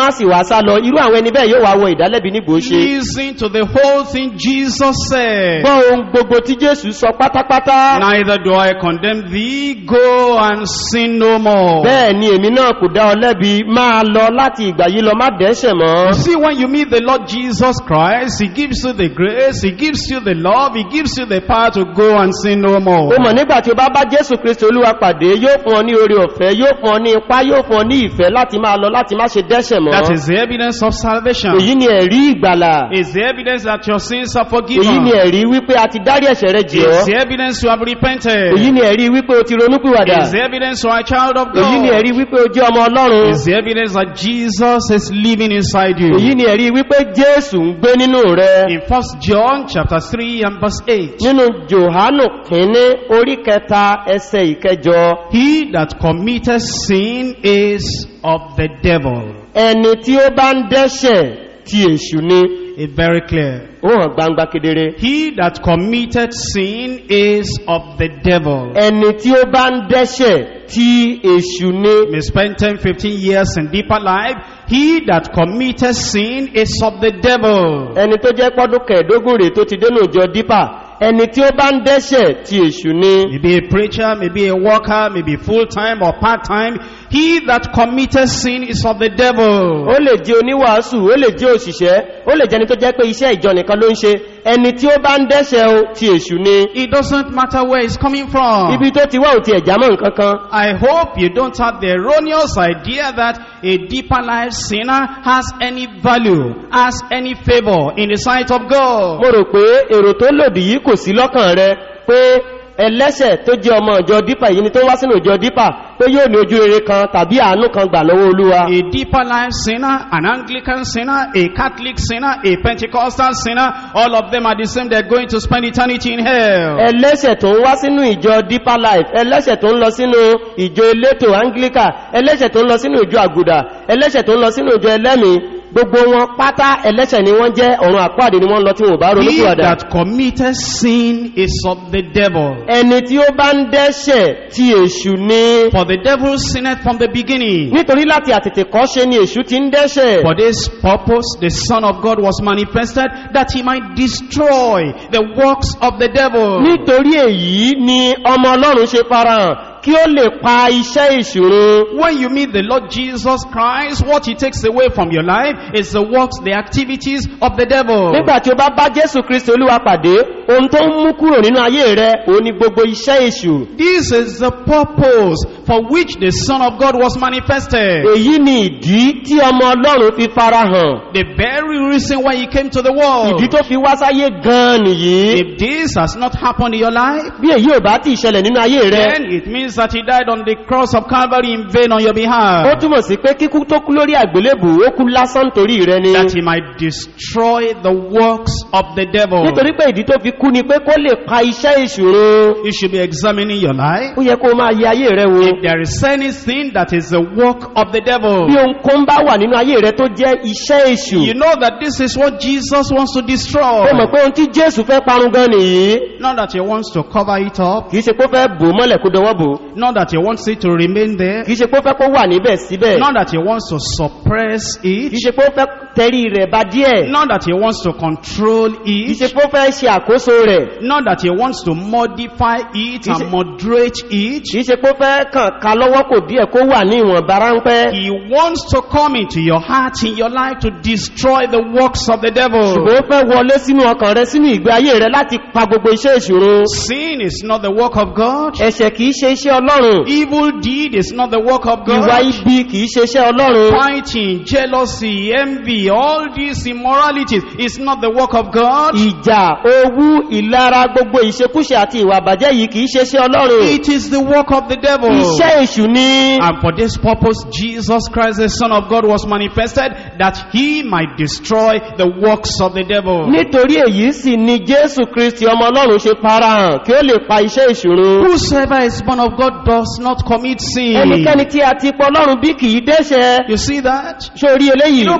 wọ́n á sì wá sá lọ irú àwọn ẹni bẹ́ẹ̀ yóò wá wọ ìdálẹ́bi nígbò ṣe Listen to the whole thing Jesus said. gbọ́ ohun gbogbo tí jésù sọ pátápátá Neither do I condemn thee, go and sin no more. bẹ́ẹ̀ ni èmi náà kò dá ọ lẹ́bi máa lọ láti ìgbà yìí lọ má dẹ́ṣẹ̀ mọ́ You see, when you meet the Lord Jesus Christ, He gives you the grace, He gives you the love, He gives you the power to go and sin no more. o mọ̀ nígbà tí o bá bá jésù kristi olúwa pàdé yóò fún ọ ní oore ọ̀fẹ́ yóò fún ọ ní ipá yóò fún ọ ní ìfẹ́ láti máa lọ láti má ṣe dẹ́ṣẹ̀ mọ́ That is the evidence of salvation. èyí ni ẹ̀rí ìgbàlà It's the evidence that your sins are èyí forgiven. ni ẹ̀rí wípé a ti dárí ẹ̀ṣẹ̀ rẹ jì It's ọ́ the evidence you have repented. èyí ni ẹ̀rí wípé o ti ronúpìwàdà It's the evidence you are a child of èyí ni God. ẹ̀rí wípé o jẹ́ ọmọ ọlọ́run It's the evidence that Jesus is living inside èyí you. ni ẹ̀rí wípé jésù ń gbé nínú rẹ In 1 John chapter 3 and verse 8. nínú johanu kínní orí kẹta ẹsẹ ìkẹjọ He that committeth sin is of the devil. ẹni tí ó bá ń dẹ́ṣẹ̀ ti èṣù ni It's very clear. ó hàn gbangba kedere He that committed sin is of the devil. ẹni tí ó bá ń dẹ́ṣẹ̀ ti èṣù ni may spend 10, 15 years in deeper life. He that committed sin is of the devil. ẹni tó jẹ́ pọ́dún kẹẹ̀dógún rẹ̀ tó ti dénú ìjọ dípà ẹni tí ó bá ń dẹ́ṣẹ̀ ti èṣù ni Maybe a preacher, maybe a worker, maybe full-time or part-time. He that committed sin is of the devil. ó lè jẹ́ oníwàásù ó lè jẹ́ òṣìṣẹ́ ó lè jẹ́ni tó jẹ́ pé iṣẹ́ ìjọ nìkan ló ń ṣe ẹni tí ó bá ń dẹ́ṣẹ̀ o ti èṣù ni It doesn't matter where it's coming from. ibi tó ti wá ò ti ẹ̀já mọ́ nǹkan kan I hope you don't have the erroneous idea that a deeper life sinner has any value, has any favor in the sight of God. mo rò pé èrò tó lòdì yìí kò sí lọ́kàn rẹ pé ẹlẹ́ṣẹ̀ tó jẹ́ ọmọ ìjọ dípà yìí ni tó wá sínú ìjọ dípà pé yóò ní ojú rere kan tàbí àánú kan gbà lọ́wọ́ olúwa A deeper life sinner, an Anglican sinner, a Catholic sinner, a Pentecostal sinner, all of them are the same. They're going to spend eternity in hell. ẹlẹ́ṣẹ̀ tó ń wá sínú ìjọ deeper life ẹlẹ́ṣẹ̀ tó ń lọ sínú ìjọ elétò anglican ẹlẹ́ṣẹ̀ tó ń lọ sínú ìjọ àgùdà ẹlẹ́ṣẹ̀ tó ń lọ sínú ìjọ ẹlẹ́mìí gbogbo wọn pátá ẹlẹ́ṣẹ̀ ni wọ́n jẹ́ ọ̀run àpáàdé ni wọ́n lọ tí wọ́n bá He ronúkúwàdà that committed sin is of the devil. ẹni tí ó bá ń dẹ́ṣẹ̀ ti èṣù ni For the devil sinned from the beginning. nítorí láti àtètè kọ́ ṣe ni èṣù ti ń dẹ́ṣẹ̀ For this purpose, the Son of God was manifested that he might destroy the works of the devil. nítorí èyí ni ọmọ ọlọ́run ṣe farahàn kí ó lè pa iṣẹ́ ìṣòro When you meet the Lord Jesus Christ, what he takes away from your life is the works, the activities of the devil. nígbà tí ó bá bá jésù kristi olúwa pàdé ohun tó ń mú kúrò nínú ayé rẹ òun ni gbogbo iṣẹ́ èṣù This is the purpose for which the Son of God was manifested. èyí ni ìdí tí ọmọ ọlọ́run fi farahàn The very reason why he came to the world. ìdí tó fi wá sáyé gan nìyí If this has not happened in your life, bí èyí ò bá ti ṣẹlẹ̀ nínú ayé rẹ then it means that he died on the cross of Calvary in vain on your ó behalf. túmọ̀ sí pé kíkú tó kú lórí àgbélébù ó kú lásán torí rẹ ni That he might destroy the works of the devil. nítorí pé ìdí tó fi kú ni pé kó lè pa iṣẹ́ ìṣòro You should be examining your life. ó yẹ kó máa yẹ ayé rẹ wo If there is anything that is the work of the devil, bí ohun kan bá wà nínú ayé rẹ tó jẹ́ iṣẹ́ èṣù you know that this is what Jesus wants to destroy. ó mọ̀ pé ohun tí jésù fẹ́ parun gan nìyí Not that he wants to cover it up. kìí ṣe pé ó fẹ́ bò ó mọ́lẹ̀ kó dọwọ́ bò ó. Not that he wants it to remain there. kìí ṣe pé ó fẹ́ kó wà níbẹ̀ síbẹ̀ Not that he wants to suppress it. kìí ṣe pé ó fẹ́ tẹrí rẹ̀ bá díẹ̀ Not that he wants to control kìí ṣe it. pé ó fẹ́ ṣe àkóso rẹ̀ Not that he wants to modify it Is it- and moderate it. kìí ṣe pé ó fẹ́ kàn ká lọ́wọ́ kò díẹ̀ kó wà ní ìwọ̀n ráńpẹ́ He wants to come into your heart, in your life, to destroy the works of the devil. ṣùgbọ́n ó fẹ́ wọlé sínú ọkàn rẹ sínú ìgbé ayé rẹ láti pa gbogbo iṣẹ́ ìṣòro Sin is not the work of God. ẹ̀ṣẹ̀ kìí ṣe iṣẹ́ ọlọ́run Evil deed is not the work of ìwà God. ibi kìí ṣe iṣẹ́ ọlọ́run Fighting, jealousy, envy, all these immoralities is not the work of God. ìjà owú ìlara gbogbo ìṣekúṣe àti ìwà àbàjẹ́ yìí kìí ṣe iṣẹ́ ọlọ́run It is the work of the devil. iṣẹ́ èṣù ni And for this purpose, Jesus Christ, the Son of God, was manifested that he might destroy the works of the devil. nítorí èyí sì ni jésù kristi ọmọ ọlọ́run ṣe farahàn kí ó lè pa iṣẹ́ ìṣòro Whosoever is born of God does not commit sin. ẹnikẹ́ni tí a ti pọ̀ ọlọ́run bí kìí dẹ́ṣẹ̀ You see that? sórí You eléyìí don't commit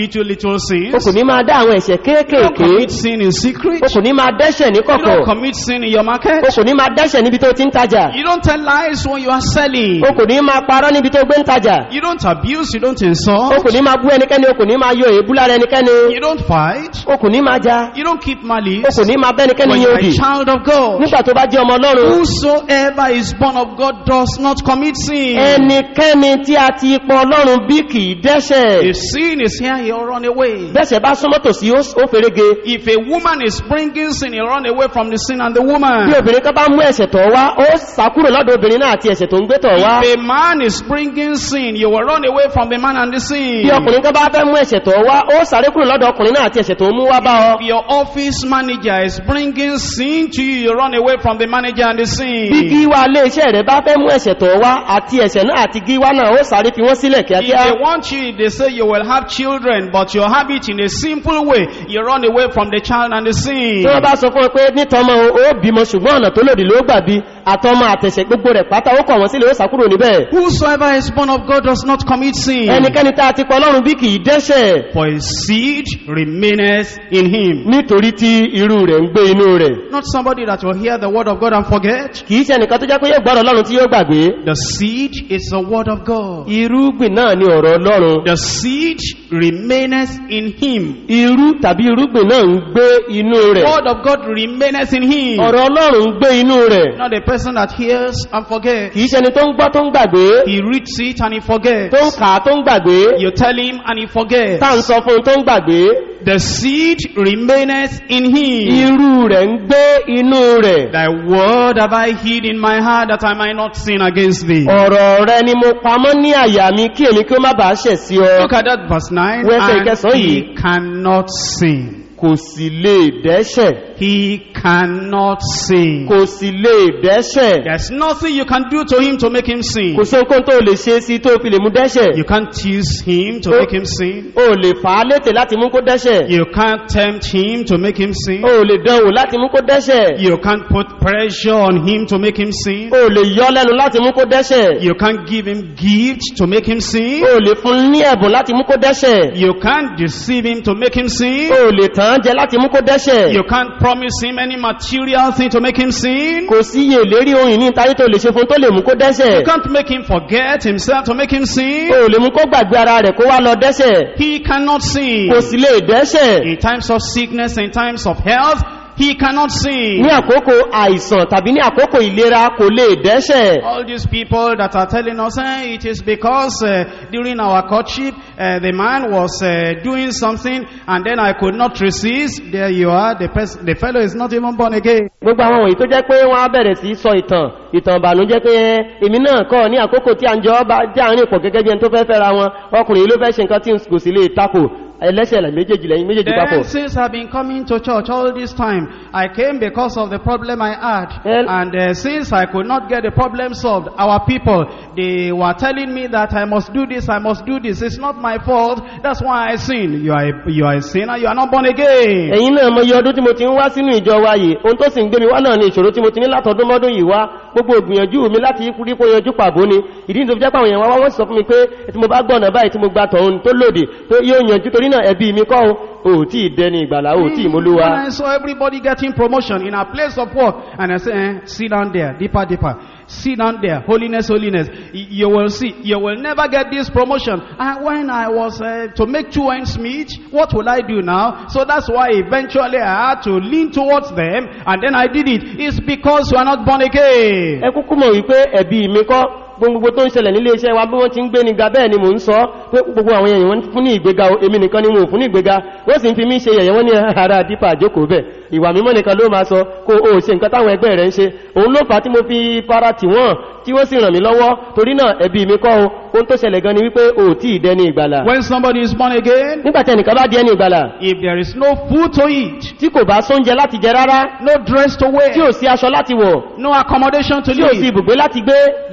little, little o sins. kò ní máa dá àwọn ẹ̀ṣẹ̀ You don't kéékèèké commit sin in secret. o kò ní máa dẹ́ṣẹ̀ ní You kọ̀kọ̀ don't commit sin in your market. o kò ní máa dẹ́ṣẹ̀ níbi tó ti ń tajà You don't tell lies when you are selling. o kò ní máa parọ́ níbi tó gbé ń tajà You don't abuse, you don't o insult. kò ní máa bú ẹnikẹ́ni o kò ní máa yọ èébú lára ẹnikẹ́ni You don't fight. o kò ní máa ja You don't keep o malice. kò ní máa bẹ́nikẹ́ni When ní you are òdì a child of God. nígbà tó bá jẹ́ ọmọ ọlọ́run Whosoever is born of God does not commit sin. ẹnikẹ́ni tí a ti pọ ọlọ́run bí kì í dẹ́ṣẹ̀ If sin is here, he'll run away. bẹ́ṣẹ̀ bá súnmọ́ tòsí ó ó ferege If a woman is bringing sin, he'll run away from the sin and the bí woman. obìnrin kan bá mú ẹ̀ṣẹ̀ tọ̀ wá ó sàkúrò lọ́dọ̀ obìnrin náà àti ẹ̀ṣẹ̀ tó ń gbé tọ̀ wá If a man is bringing sin, you will run away from the man and the sin. bí ọkùnrin kan bá fẹ́ mú ẹ̀ṣẹ̀ tọ̀ wá ó sáré kúrò lọ́dọ̀ ọkùnrin náà àti ẹ̀ṣẹ̀ tó ń mú wá bá ọ If your office manager is bringing sin to you, you run away from the manager and the bí sin. gíwá ilé iṣẹ́ rẹ̀ bá fẹ́ mú ẹ̀ṣẹ̀ tọ̀ wá àti ẹ̀ṣẹ̀ náà àti gíwá náà ó sáré fi wọ́n sílẹ̀ If kíákíá they want you, they say you will have children, but you have it in a simple way. You run away from the child and the sin. tí wọ́n bá sọ fún ọ pé nítọ́mọ ó bímọ ṣùgbọ́n ọ̀nà tó lòdì ló gbà bí àtọmọ àtẹ̀ṣẹ̀ gbogbo rẹ̀ pátá ó kọ̀ wọ́n sílẹ̀ ó sàkúrò níbẹ̀ Whosoever is born of God does not commit sin. ẹnikẹ́ni tá a ti pọ̀ ọlọ́run bí kì í dẹ́ṣẹ̀ For his seed remaineth in him. nítorí tí irú rẹ̀ ń gbé inú rẹ̀ Not somebody that will hear the word of God and forget. kìí ṣe ẹnìkan tó jẹ́ pé yóò gbọ́rọ̀ ọlọ́run tí yóò gbàgbé The seed is the word of God. irúgbìn náà ni ọ̀rọ̀ ọlọ́run The seed remaineth in him. irú tàbí irúgbìn náà ń gbé inú rẹ̀ Word of God remaineth in him. ọ̀rọ̀ ọlọ́run ń gbé inú rẹ̀ Not a person that hears and forgets. kìí ṣe ẹni tó ń gbọ́ tó ń gbàgbé He reads it and he forgets. tó ń kà á tó ń gbàgbé You tell him and he forgets. tá à ń sọ fún un tó ń gbàgbé The seed remaineth in him. irú rẹ̀ ń gbé inú rẹ̀ Thy word have I hid in my heart that I might not sin against thee. ọ̀rọ̀ rẹ ni mo pamọ́ ní àyà mi kí èmi kí ó má bàá ṣẹ̀ sí ọ Look at that verse 9. Wẹ́sẹ̀ And ìkẹsàn-án yìí. he cannot sin. kò sì lè dẹ́ṣẹ̀ He cannot sin. kò sì lè dẹ́ṣẹ̀ There's nothing you can do to him to make him sin. kò sí ohunkóhun tó lè ṣe sí tó fi lè mú dẹ́ṣẹ̀ You can't tease him to Oh. make him sin. o lè fà á létè láti mú kó dẹ́ṣẹ̀ You can't tempt him to make him sin. o lè dánwò láti mú kó dẹ́ṣẹ̀ You can't put pressure on him to make him sin. o lè yọ lẹ́nu láti mú kó dẹ́ṣẹ̀ You can't give him gifts to make him sin. o lè fún ní ẹ̀bùn láti mú kó dẹ́ṣẹ̀ You can't deceive him to make him sin. o lè tàn án jẹ láti mú kó dẹ́ṣẹ̀ You can't promise him any material thing to make him sin. kò sí iye ìlérí ohun ìní ìtayé tó lè ṣe fún tó lè mú kó You dẹ́ṣẹ̀ can't make him forget himself to make him sin. o lè mú kó gbàgbé ara rẹ̀ kó wá lọ dẹ́ṣẹ̀ He cannot sin. kò sì lè dẹ́ṣẹ̀ In times of sickness, in times of health, he cannot sin. ní àkókò àìsàn tàbí ní àkókò ìlera kò lè dẹ́ṣẹ̀ All these people that are telling us, eh, it is because uh, during our courtship, uh, the man was uh, doing something and then I could not resist. There you are, the, pers- the fellow is not even born again. gbogbo àwọn wọ̀nyí tó jẹ́ pé wọ́n á bẹ̀rẹ̀ sí sọ ìtàn ìtàn ìbànújẹ́ pé ẹ, èmi náà kọ́ ní àkókò tí à ń jọ bá jẹ́ àárín pọ̀ gẹ́gẹ́ bí ẹni tó fẹ́ fẹ́ra wọn ọkùnrin yìí ló fẹ́ ṣe nǹkan tí kò sì lè takò ẹlẹ́ṣẹ̀ là méjèèjì lẹ́yìn méjèèjì papọ̀ Then since I've been coming to church all this time, I came because of the problem I had. Well- and uh, since I could not get the problem solved, our people, they were telling me that I must do this, I must do this. It's not my fault. That's why I sin. You are a, you are a sinner. You are not born again. ẹ̀yin náà mọ iye ọdún tí mo ti ń wá sínú ìjọ wa yìí ohun tó sì ń gbé mi wá náà ni ìṣòro tí mo ti ní látọdún mọ́dún yìí wá gbogbo ìgbìyànjú mi láti rí kó yanjú pàbó ni ìdí ní tó fi jẹ́ pé àwọn èèyàn wá wọ́n sì sọ fún mi pé tí mo bá gbọ́nà báyìí tí mo gba tọ̀hún tó lòdì tó yóò yanjú torí náà ẹbí mi kọ́ o ò tí ì dẹni ìgbàlá ò tí ì mólúwa When I saw everybody getting promotion in a place of work, and I said, eh, sit down there, deeper, deeper. Sit down there, holiness, holiness. Y- You will see, you will never get this promotion. And when I was uh, to make two ends meet, what will I do now? So that's why eventually I had to lean towards them, and then I did it. It's because you are not born again. ẹ kúkú mọ̀ wípé ẹ̀bí mi kọ́ gbogbo tó ń ṣẹlẹ̀ nílé iṣẹ́ wa bí wọ́n ti ń gbé ní ga bẹ́ẹ̀ ni mò ń sọ pé gbogbo àwọn èèyàn wọ́n fún ní ìgbéga o, èmi nìkan ni wọn ò fún ní ìgbéga wọ́n sì ń fi mí ṣe yẹ̀yẹ́ wọ́n ní ara dípà àjókòó bẹ̀ ìwà mímọ́ nìkan ló máa sọ kó o ṣe nǹkan táwọn ẹgbẹ́ rẹ̀ ń ṣe òun ló fà á tí mo fi fara tì wọ́n tí wọ́n sì ràn mí lọ́wọ́ torí náà ẹ̀bí mi kọ́ o ohun tó ṣẹlẹ̀ gan ni wípé o ò tí ì dẹni ìgbàlà When somebody is born again, nígbà tí ẹnìkan bá di ẹni ìgbàlà if there is no food to eat, tí kò bá sóúnjẹ láti jẹ rárá no dress to tí wear, ò sí aṣọ láti wọ̀ no accommodation to tí ò sí live, ibùgbé láti gbé that you are like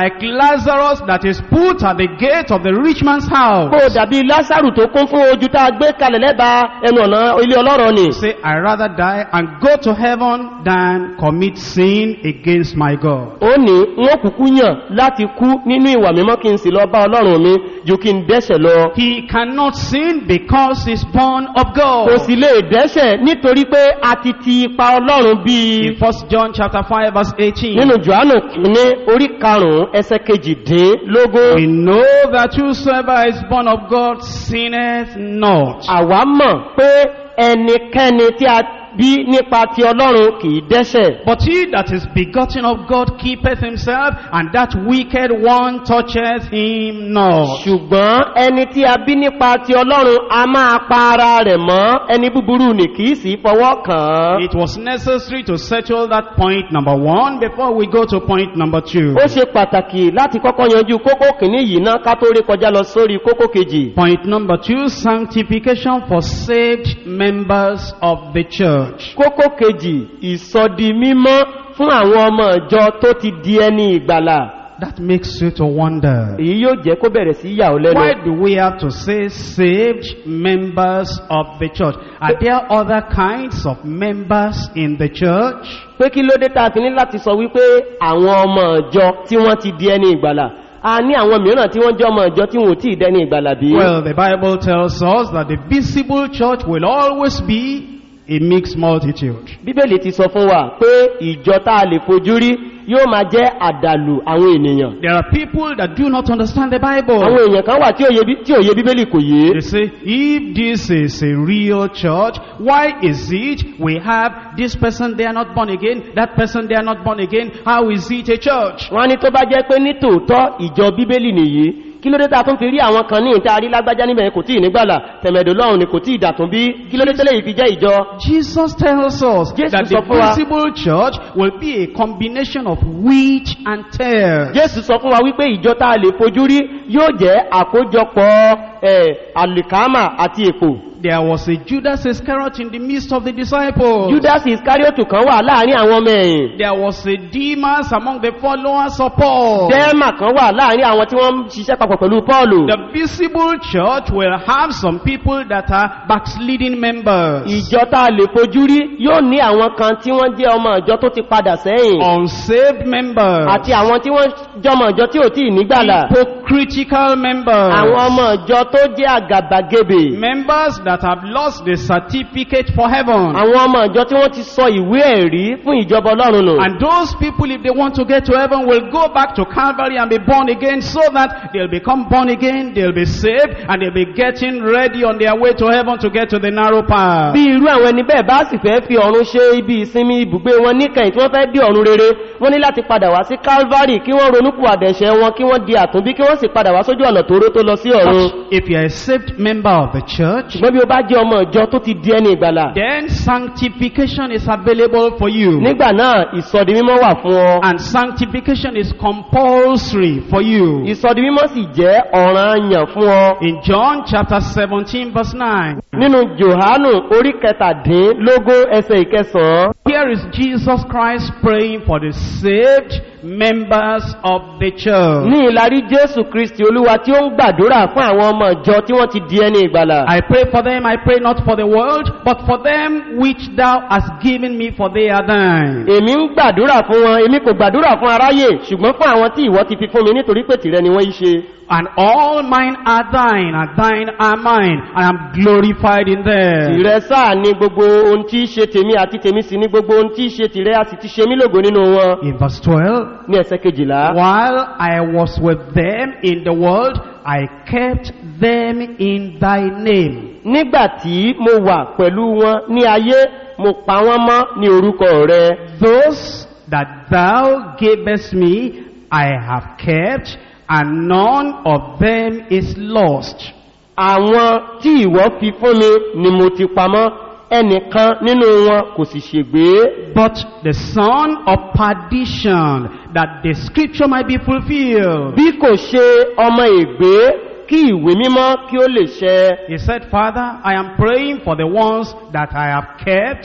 like Lazarus that is put at the gate of the rich man's house. kó o dàbí lásàrù tó kún fún ojú tá a gbé kalẹ̀ lẹ́bàá ẹnu ọ̀nà ilé ọlọ́rọ̀ ni Say, I rather die and go to heaven than commit sin against my God. ó ní wọ́n kúkú yàn láti kú nínú ìwà mímọ́ kí n sì lọ bá ọlọ́run mi ju kí n dẹ́ṣẹ̀ lọ He cannot sin because he's born of kò God. sì lè dẹ́ṣẹ̀ nítorí pé a ti ti ipa ọlọ́run bíi In 1 John chapter 5 verse 18. nínú johannu kìíní orí karùn-ún ẹsẹ̀ kejìdínlógún We know that whosoever is born of God sinneth not. àwa mọ̀ pé ẹnikẹ́ni tí a bí nípa ti ọlọ́run kìí dẹ́ṣẹ̀ But he that is begotten of God keepeth himself, and that wicked one toucheth him not. ṣùgbọ́n ẹni tí a bí nípa ti ọlọ́run a máa pa ara rẹ̀ mọ́ ẹni búburú ní kìí sí fọwọ́ kàn án It was necessary to settle that point number one before we go to point number two. ó ṣe pàtàkì láti kọ́kọ́ yanjú kókó kìíní yìí ná ká tó rí kọjá lọ sórí kókó kejì Point number two, sanctification for saved members of the church. kókó kejì ìsọdi mímọ́ fún àwọn ọmọ ìjọ tó ti di ẹni ìgbàlà That makes you to wonder. èyí yóò jẹ́ kó bẹ̀rẹ̀ sí yà ó lẹ́nu Why do we have to say saved members of the church? Are there other kinds of members in the church? pé kí ló dé tá a fi ní láti sọ wípé àwọn ọmọ ìjọ tí wọ́n ti di ẹni ìgbàlà a ní àwọn mìíràn tí wọ́n jẹ́ ọmọ ìjọ tí wọ́n ò tí ì dẹni ìgbàlà bí Well, the Bible tells us that the visible church will always be a mixed multitude. bíbélì ti sọ fún wa pé ìjọ tá a lè fojú rí yóò máa jẹ́ àdàlù àwọn ènìyàn There are people that do not understand the àwọn Bible. èèyàn kan wà tí òye bí- tí òye bíbélì kò yé They say, if this is a real church, why is it we have this person they are not born again, that person they are not born again? How is it a church? wọ́n ní tó bá jẹ́ pé ní tòótọ́ ìjọ bíbélì nìyí kí ló dé tá a tún fi rí àwọn kan ní ìta rí lágbájá níbẹ̀ kò tí ì nígbàlà tẹ̀mẹ̀dò lọ́run ni kò tí ì dàtún bí kí ló dé tẹ́lẹ̀ yìí fi jẹ́ ìjọ Jesus tells us Jesus that the sọ fún wa- visible church will be a combination of wheat and tares. jésù sọ fún wa wípé ìjọ tá a lè fojú rí yóò jẹ́ àkójọpọ̀ ẹ̀ àlìkámà àti èpò There was a Judas Iscariot in the midst of the disciples. judas iscariotu kan wà láàrin àwọn ọmọ ẹ̀yìn There was a Demas among the followers of Paul. dẹ́ẹ̀mà kan wà láàrin àwọn tí wọ́n ń ṣiṣẹ́ papọ̀ pẹ̀lú paulu The visible church will have some people that are backsliding members. ìjọ tá a lè fojú rí yóò ní àwọn kan tí wọ́n jẹ́ ọmọ ìjọ tó ti padà sẹ́yìn Unsaved members. àti àwọn tí wọ́n jọmọ ìjọ tí ò tí ì nígbàlà Hypocritical members. àwọn ọmọ ìjọ tó jẹ́ àgàbàgebè Members that have lost the certificate for heaven. àwọn ọmọ ìjọ tí wọ́n ti sọ ìwé ẹ̀rí fún ìjọba ọlọ́run nù And those people, if they want to get to heaven, will go back to Calvary and be born again so that they'll become born again, they'll be saved, and they'll be getting ready on their way to heaven to get to the narrow path. bí irú àwọn ẹni bẹ́ẹ̀ bá sì fẹ́ fi ọ̀run ṣe ibi ìsinmi ibùgbé wọn níkẹyìn tí wọ́n fẹ́ dé ọ̀run rere wọ́n ní láti padà wá sí calvary kí wọ́n ronúkú àdẹ̀ṣẹ̀ wọn kí wọ́n di àtúnbí kí wọ́n sì padà wá sójú ọ̀nà tóóró tó lọ sí ọ̀run If you're a saved member of the church, ṣùgbọ́n bí o bá jẹ́ ọmọ ìjọ tó ti di ẹni ìgbàlà then sanctification is available for you. nígbà náà ìsọdi mímọ́ wà fún ọ And sanctification is compulsory for you. ìsọdi mímọ́ sì jẹ́ ọ̀ràn àyàn fún ọ In John chapter 17 verse 9, nínú johanu orí kẹtàdínlógún ẹsẹ̀ ìkẹsàn-án here is Jesus Christ praying for the saved members of the church. ní ìlarí jésù kristi olúwa tí ó ń gbàdúrà fún àwọn ọmọ ìjọ tí wọ́n ti di ẹni ìgbàlà I pray for them, I pray not for the world, but for them which thou hast given me, for they are thine. èmi ń gbàdúrà fún wọn èmi kò gbàdúrà fún aráyè ṣùgbọ́n fún àwọn tí ìwọ ti fi fún mi nítorí pé tìrẹ ni wọ́n yí ṣe And all mine are thine, and thine are mine. I am glorified in them. tìrẹ sáà ni gbogbo ohun tí í ṣe tèmi àti tèmi sì ni gbogbo ohun tí í ṣe tìrẹ a sì ti ṣe mí lògo nínú wọn In verse 12, ní ẹsẹ̀ kejìlá While I was with them in the world, I kept them in thy name. nígbà tí mo wà pẹ̀lú wọn ní ayé mo pa wọ́n mọ́ ní orúkọ rẹ Those that thou gavest me, I have kept, and none of them is lost. àwọn tí ìwọ fi fún mi ni mo ti pamọ́ ẹnìkan nínú wọn kò sì ṣègbé But the son of perdition, that the scripture might be fulfilled. bí kò ṣe ọmọ ègbé kí ìwé mímọ́ kí ó lè ṣẹ He said, Father, I am praying for the ones that I have kept,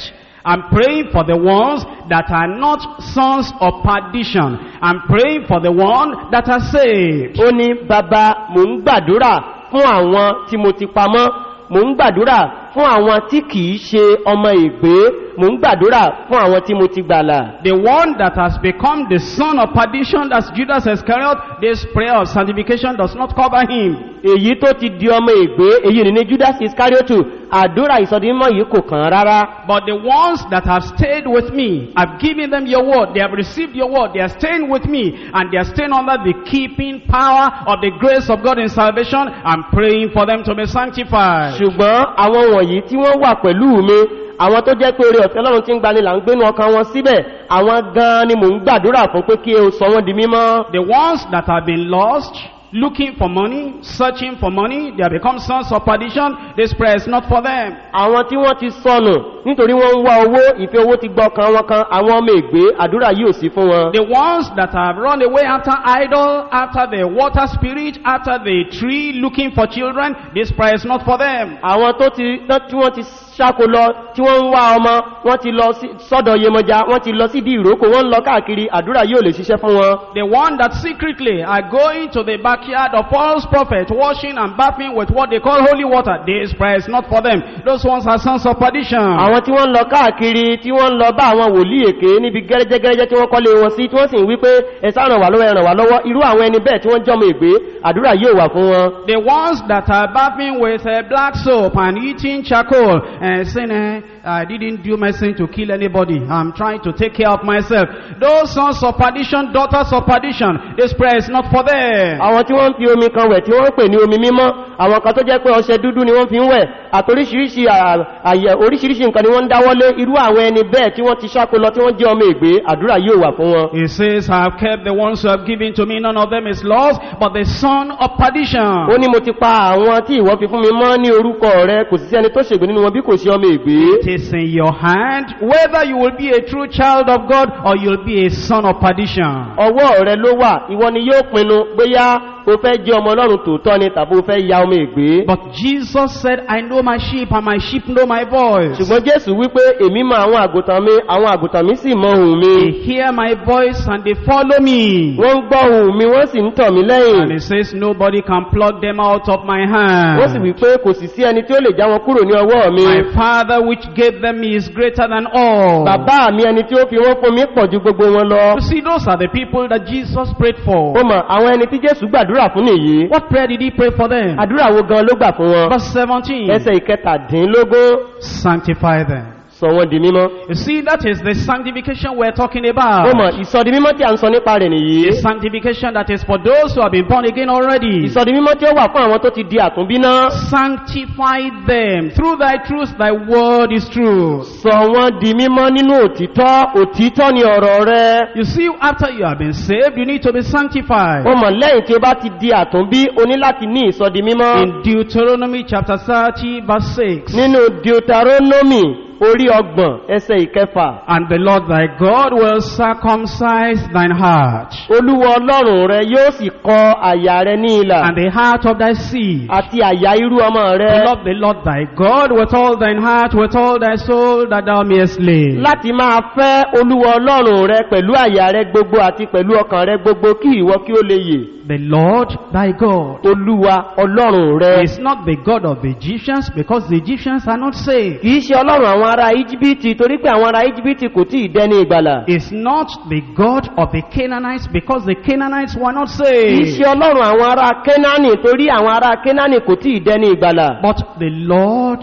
I'm praying for the ones that are not sons of perdition. I'm praying for the one that are saved. ó ní bàbá mò ń gbàdúrà fún àwọn tí mo ti pamọ́ mò ń gbàdúrà fún àwọn tí kìí ṣe ọmọ ìgbé mò ń gbàdúrà fún àwọn tí mo ti gbàlà The one that has become the son of perdition, that's Judas Iscariot, this prayer of sanctification does not cover him. èyí tó ti di ọmọ ìgbé èyí ni ní judas iscariotu àdúrà ìsọdímọ̀ yìí kò kàn án rárá But the ones that have stayed with me, I've given them your word, they have received your word, they are staying with me, and they are staying under the keeping power of the grace of God in salvation. I'm praying for them to be sanctified. ṣùgbọ́n àwọn wọ̀nyí tí wọ́n wà pẹ̀lú mi àwọn tó jẹ́ pé orí ọ̀fẹ́ lọ́run tí ń gbani là ń gbénu ọkàn wọn síbẹ̀ àwọn gan ni mò ń gbàdúrà fún pé kí o sọ wọ́n di mímọ́ The ones that have been lost, looking for money, searching for money, they have become sons of perdition. This prayer is not for them. àwọn tí wọ́n ti sọnù nítorí wọ́n ń wá owó ìfẹ́ owó ti gbọ́ kan wọn kan àwọn ọmọ ègbé àdúrà yìí ò sí fún wọn The ones that have run away after idol, after the water spirit, after the tree, looking for children, this prayer is not for them. àwọn tó ti tán tí wọ́n ti ṣáko lọ tí wọ́n ń wá ọmọ wọ́n ti lọ sí sọ́dọ̀ yemọja wọ́n ti lọ síbi ìrókò wọ́n ń lọ káàkiri àdúrà yóò lè ṣiṣẹ́ fún wọn The one that secretly are going to the backyard of false prophets, washing and bathing with what they call holy water, this prayer is not for them. Those ones are sons of perdition. àwọn tí wọ́n ń lọ káàkiri tí wọ́n ń lọ bá àwọn wòlíì èké níbi gẹ́rẹ́jẹ́gẹ́rẹ́jẹ́ tí wọ́n kọ́lé wọn sí tí wọ́n sì ń wí pé ẹ̀sà ràn wá lọ́wọ́ ẹ̀ràn wá lọ́wọ́ irú àwọn ẹni bẹ́ẹ̀ tí wọ́n jọmọ ìgbé àdúrà yóò wà fún wọn The ones that are bathing with uh, black soap and eating charcoal and saying, eh, I didn't do medicine to kill anybody. I'm trying to take care of myself. Those sons of perdition, daughters of perdition, this prayer is not for them. àwọn tí wọ́n ń fi omi kan wẹ̀ tí wọ́n ń pè ní omi mímọ́ àwọn kan tó jẹ́ pé ọṣẹ dúdú ni wọ́n fi ń wẹ̀ àtoríṣiríṣi à- àyẹ̀ oríṣiríṣi nǹkan ni wọ́n ń dáwọ́lé irú àwọn ẹni bẹ́ẹ̀ tí wọ́n ti ṣáko lọ tí wọ́n jẹ́ ọmọ ìgbé àdúrà yóò wà fún wọn He says, I have kept the ones who have given to me. None of them is lost, but the son of ó perdition. ní mo ti pa àwọn tí ìwọ fi fún mi mọ́ ní orúkọ rẹ kò sí sí ẹni tó ṣègbè nínú wọn bí kò ṣe ọmọ ìgbé It is in your hand whether you will be a true child of God or you'll be a son of perdition. ọwọ́ rẹ ló wà ìwọ ni yóò pinnu bóyá o fẹ́ jẹ́ ọmọ ọlọ́run tòótọ́ ni tàbí o fẹ́ ya ọmọ ìgbé But Jesus said, I know my sheep and my sheep know my voice. ṣùgbọ́n jésù wípé èmi mọ àwọn àgùntàn mi àwọn àgùntàn mi sì mọ ohùn mi They hear my voice and they follow me. wọ́n ń gbọ́ ohùn mi wọ́n sì ń tọ̀ mí And lẹ́yìn he says, nobody can pluck them out of my wọ́n sì hand. wípé kò sì sí ẹni tí ó lè já wọn kúrò ní ọwọ́ mi My father which gave them me is greater than all. bàbá mi ẹni tí ó fi wọ́n fún mi pọ̀ ju gbogbo wọn lọ You see, those are the people that Jesus prayed ó for. mọ̀ àwọn ẹni tí jésù gbàdúrà fún nìyí What prayer did he pray for them? àdúrà wo gan ló gbà fún wọn Verse 17. ẹsẹ̀ ìkẹtàdínlógún Sanctify them. sọ wọn di mímọ́ You see, that is the sanctification we're talking ó about. mọ̀ ìsọdi mímọ́ tí a ń sọ nípa rẹ̀ nìyí The sanctification that is for those who have been born again already. ìsọdi mímọ́ tí ó wà fún àwọn tó ti di àtúnbí náà Sanctify them. Through thy truth, thy word is true. sọ wọn di mímọ́ nínú òtítọ́ òtítọ́ ni ọ̀rọ̀ rẹ You see, after you have been saved, you need to be sanctified. ó mọ̀ lẹ́yìn tí ó bá ti di àtúnbí o ní láti ní ìsọdi mímọ́ In Deuteronomy chapter 30, verse 6. nínú deuteronomy orí ọgbọ̀n ẹsẹ̀ ìkẹfà And the Lord thy God will circumcise thine heart, olúwa ọlọ́run rẹ yóò sì kọ àyà rẹ ní ìlà and the heart of thy seed. àti àyà irú ọmọ To rẹ love the Lord thy God with all thine heart, with all thy soul, that thou mayest live. láti máa fẹ́ olúwa ọlọ́run rẹ pẹ̀lú àyà rẹ gbogbo àti pẹ̀lú ọkàn rẹ gbogbo kí ìwọ kí ó lè yè The Lord thy God olúwa ọlọ́run rẹ is not the God of the Egyptians, because the Egyptians are not saved. kìí ṣe ọlọ́run àwọn ará íjíbítì torí pé àwọn ará íjíbítì kò tí ì dẹni ìgbàlà Is not the God of the Canaanites, because the Canaanites were not kìí saved. ṣe ọlọ́run àwọn ará kénáánì torí àwọn ará kénáánì kò tí ì dẹni ìgbàlà But the Lord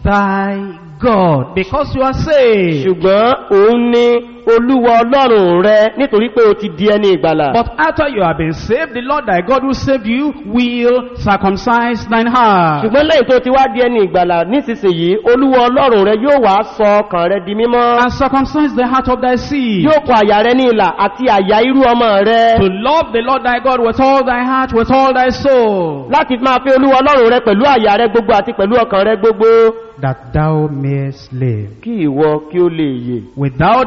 thy God, because you are saved. ṣùgbọ́n òun ni olúwa ọlọ́run rẹ nítorí pé o ti di ẹni ìgbàlà But after you have been saved, the Lord thy God who saved you will circumcise thine heart. ṣùgbọ́n lẹ́yìn tó ti wá di ẹni ìgbàlà nísinsìnyí olúwa ọlọ́run rẹ yóò wá sọ ọkàn rẹ di mímọ́ And circumcise the heart of thy seed. yóò kọ àyà rẹ ní ìlà àti àyà irú ọmọ rẹ To love the Lord thy God with all thy heart, with all thy soul. láti máa fi olúwa ọlọ́run rẹ pẹ̀lú àyà rẹ gbogbo àti pẹ̀lú ọkàn rẹ gbogbo That thou mayest live. kí ìwọ kí ó lè yè Without that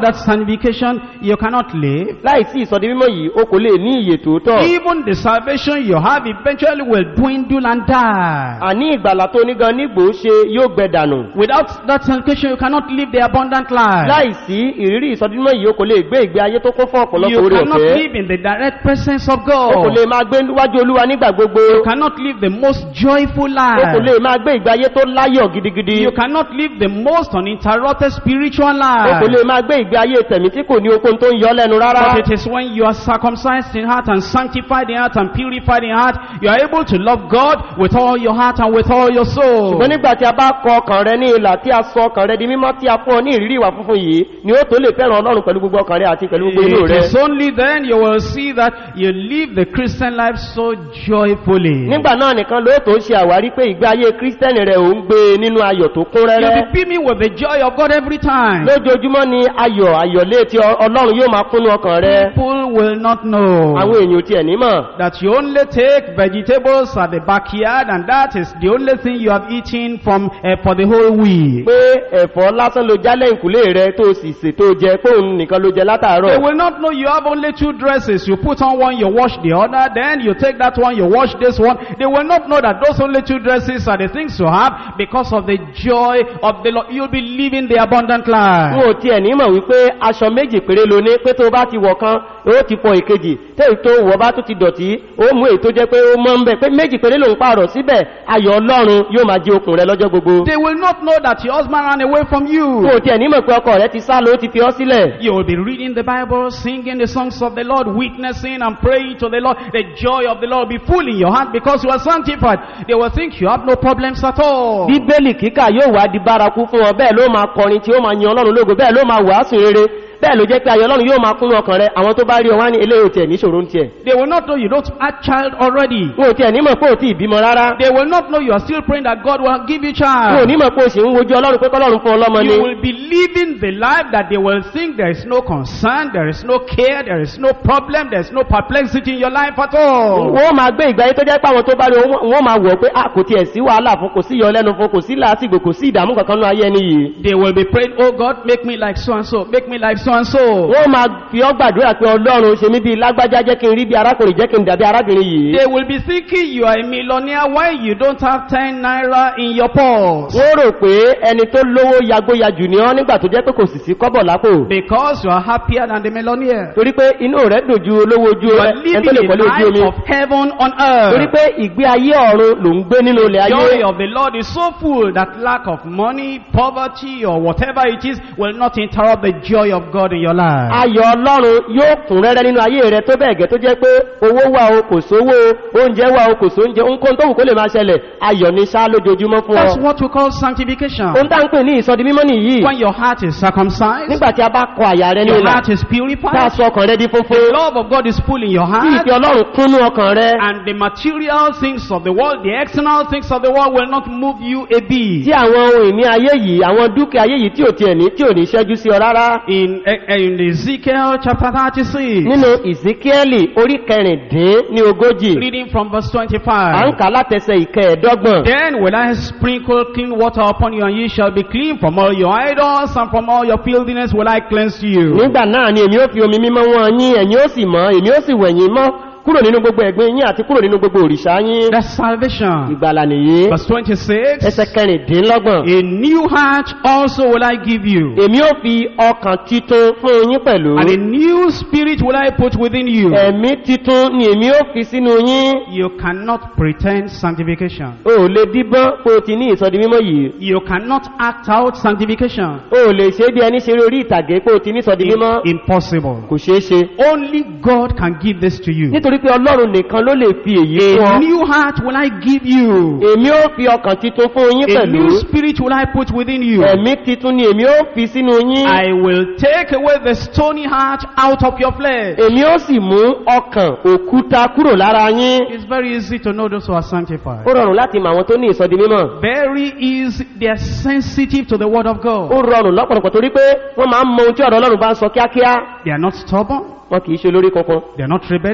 sanctification, you cannot live. láìsí ìsọdi mímọ́ yìí o kò lè ní ìyè tòótọ́ Even the salvation you have eventually will dwindle and die. àní ìgbàlà tó nígan nígbò ṣe yóò gbẹ dànù Without that sanctification, you cannot live the abundant life. láìsí ìrírí ìsọdi mímọ́ yìí o kò lè gbé ìgbé ayé tó kún fún ọ̀pọ̀lọpọ̀ You orí cannot ọ̀fẹ́ live in the direct presence of o kò God. lè máa gbé níwájú olúwa nígbà gbogbo You cannot live the most joyful o kò lè life. máa gbé ìgbé ayé tó láyọ̀ gidigidi You cannot live the most uninterrupted spiritual o kò lè life. máa gbé ìgbé ayé tẹ̀mí tí kò ní okun tó ń yọ lẹ́nu rárá But it is when you are circumcised in heart and sanctified in heart and purified in heart, you are able to love God with all your heart and with all your soul. ṣùgbọ́n nígbà tí a bá kọ ọkàn rẹ ní ìlà tí a sọ ọkàn rẹ di mímọ́ tí a fún ọ ní ìrírí ìwà funfun yìí ni ó tó lè fẹ́ràn ọlọ́run pẹ̀lú gbogbo ọkàn rẹ àti pẹ̀lú gbogbo inú It rẹ is only then you will see that you live the Christian life so joyfully. nígbà náà nìkan ló tó ṣe àwárí pé ìgbé ayé kírísítẹ́nì rẹ̀ ò ń gbé nínú ayọ̀ tó kún You'll rẹ́rẹ́ be beaming with the joy of God every time. lójoojúmọ́ ni ayọ̀ ayọ̀lé tí ọ- ọlọ́run yóò máa kúnnú ọkàn rẹ People will not know àwọn èèyàn tí ẹ̀ nímọ̀ that you only take vegetables at the backyard and that is the only thing you have eaten from uh, for the whole week. pé ẹ̀fọ́ lásán ló jálẹ̀ ìkúlé rẹ tó sì sè tó jẹ pé òun nìkan ló jẹ They látàárọ̀ will not know you have only two dresses. You put on one, you wash the other, then you take that one, you wash this one. They will not know that those only two dresses are the things you have because of the joy of the Lord. You'll be living the abundant n life. ò tiẹ̀ nímọ̀ wípé aṣọ méjì péré ló ní pé tó bá ti wọ̀ kan ó ti fọ ìkejì tẹ́yì tó wọ̀ bá tó ti dọ̀tí ó mú èyí tó jẹ́ pé ó mọ́ ń bẹ̀ pé méjì péré ló ń pààrọ̀ síbẹ̀ ayọ̀ ọlọ́run yóò máa jí okùn rẹ lọ́jọ́ gbogbo They will not know that your husband ran away from n you. ò tiẹ̀ nímọ̀ pé ọkọ rẹ ti sá lọ ó ti fi ọ́ sílẹ̀ You will be reading the Bible, singing the songs of the Lord, witnessing and praying to the Lord. The joy of the Lord will be full in your heart because you are sanctified. They will think you have no problems at all. bíbélì kíkà yóò wá di bárakú fún ọ bẹ́ẹ̀ ló máa kọrin tí ó máa yan ọlọ́run lógo bẹ́ẹ̀ ló máa wàásù rere bẹ́ẹ̀ ló jẹ́ pé ayọ̀ ọlọ́run yóò máa kúnnú ọkàn rẹ àwọn tó bá rí ọ wá ní eléyìí tiẹ̀ níṣòro ń tiẹ̀ They will not know you don't have child already. n ò tiẹ̀ nímọ̀ pé ò tí ì bímọ rárá They will not know you are still praying that God will give you n ò child. nímọ̀ pé o sì ń wojú ọlọ́run pé kọ́lọ́run fún ọlọ́mọ ni You will be living the life that they will think there is no concern, there is no care, there is no problem, there is no perplexity in your life at all. wọ́n máa gbé ìgbà ayé tó jẹ́ pé àwọn tó bá rí ọ, wọ́n máa wọ̀ pé a kò tiẹ̀ sí wàhálà fún kò sí ìyọlẹ́nu fún kò sí làásìgbò kò sí ìdààmú kankan nínú ayé ẹni yìí They will be praying, oh God, make me like so and so, make me like so and so. wọ́n máa fi ọ́ gbàdúrà pé ọlọ́run ṣe mí bíi lágbájá jẹ́ kí n rí bí arákùnrin jẹ́ kí n dàbí arábìnrin yìí They will be thinking you are a millionaire while you don't have 10 naira in your purse. wọ́n rò pé ẹni tó lówó yagbóyajù ni ọ́ nígbà tó jẹ́ pé kò sì sí kọ́bọ̀ lápò Because you are happier than the millionaire. torí pé inú rẹ̀ dùn ju olówó ojú You are ẹni tó living lè a kọ́lé ojú omi life of heaven on torí earth. pé ìgbé ayé ọ̀run ló ń gbé nínú ilẹ̀ ayé joy of the Lord is so full that lack of money, poverty, or whatever it is will not interrupt the joy of God in your life. ayọ̀ ọlọ́run yóò kún rẹ́rẹ́ nínú ayé rẹ tó bẹ́ẹ̀ gẹ́ tó jẹ́ pé owó wà o kò sówó o oúnjẹ wà o kò sóúnjẹ ohunkóhun tó wù kó lè máa ṣẹlẹ̀ ayọ̀ ní ṣá lójoojúmọ́ fún That's ọ what we call sanctification. ohun tá ń pè ní ìsọdi mímọ́ nìyí When your heart is circumcised, nígbà tí a bá kọ àyà rẹ ní your ìlà heart is tá a purified, sọ ọkàn rẹ di funfun the love of God is full in your tí heart, ìfẹ́ ọlọ́run kúnnú ọkàn rẹ and the material things of the world, the external things of the world will not move you a bit. tí àwọn ohun ìní ayé yìí àwọn dúkìá ayé yìí tí ò tiẹ̀ ní tí ò ní ṣẹ́jú sí ọ rárá In, eh, in Ezekiel chapter 36, nínú ìsíkíẹ́lì orí kẹrìndín ní ogójì reading from verse à ń 25. kà látẹsẹ̀ ìkẹẹ̀ẹ́dọ́gbọ̀n Then will I sprinkle clean water upon you, and ye shall be clean from all your idols, and from all your filthiness will I cleanse you. nígbà náà ni èmi ó fi omi mímọ́ wọn yín ẹ̀yin ó sì mọ́ èmi ó sì wẹ̀yìn mọ́ kúrò nínú gbogbo ẹ̀gbin yín àti kúrò nínú gbogbo òrìṣà yín That's salvation. ìgbàlà nìyí Verse 26. ẹsẹ̀ kẹrìndínlọ́gbọ̀n A new heart also will I give you, èmi ó fi ọkàn titun fún yín pẹ̀lú and a new spirit will I put within you. ẹ̀mí titun ni èmi ó fi sínú yín You cannot pretend sanctification. o ò lè díbọ́n pé o ti ní ìsọdi mímọ́ yìí You cannot act out sanctification. o ò lè ṣe bí ẹni ṣeré orí ìtàgé pé o ti ní ìsọdi mímọ́ Im- impossible. kò ṣeé ṣe Only God can give this to you. nítorí pé ọlọ́run nìkan ló lè fi èyí fún A ọ new heart will I give you. èmi ó fi ọkàn titun fún yín A pẹ̀lú new spirit will I put within you. ẹ̀mí titun ni èmi ó fi sínú yín I will take away the stony heart out of your flesh. èmi ó sì mú ọkàn òkúta kúrò lára yín It's very easy to know those who are sanctified. ó rọrùn láti mọ àwọn tó ní ìsọdi mímọ́ Very easy. They are sensitive to the word of ó God. rọrùn lọ́pọ̀lọpọ̀ torí pé wọ́n máa ń mọ ohun tí ọ̀rọ̀ ọlọ́run bá ń sọ kíákíá They are not stubborn. wọn kì í ṣe olórí kankan They are not rebellious. wọn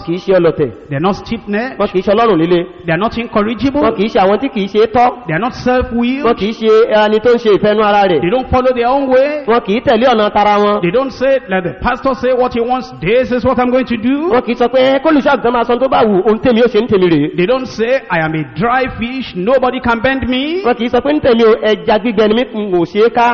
kìí ṣe ọlọ̀tẹ̀ They're not stiff-necked. wọn kìí ṣe ọlọ́run líle They're not wọn incorrigible. kìí ṣe àwọn tí kìí ṣe tọ́ They're not wọn self-willed. kìí ṣe ẹni tó ń ṣe ìfẹ́nu ara rẹ̀ They don't follow their own way. wọn kìí tẹ̀lé ọ̀nà tara wọn They don't say, let the pastor say what he wants. This is what I'm going to do. wọn kìí sọ pé kólùṣọ́ àgùntàn máa sọ tó bá wù ohun tèmi ó ṣe ń tèmi rèé They don't say, I am a dry fish. Nobody can bend me. wọn kìí sọ pé ń tèmi o ẹja gbígbẹ ni mí n ò ṣe é ká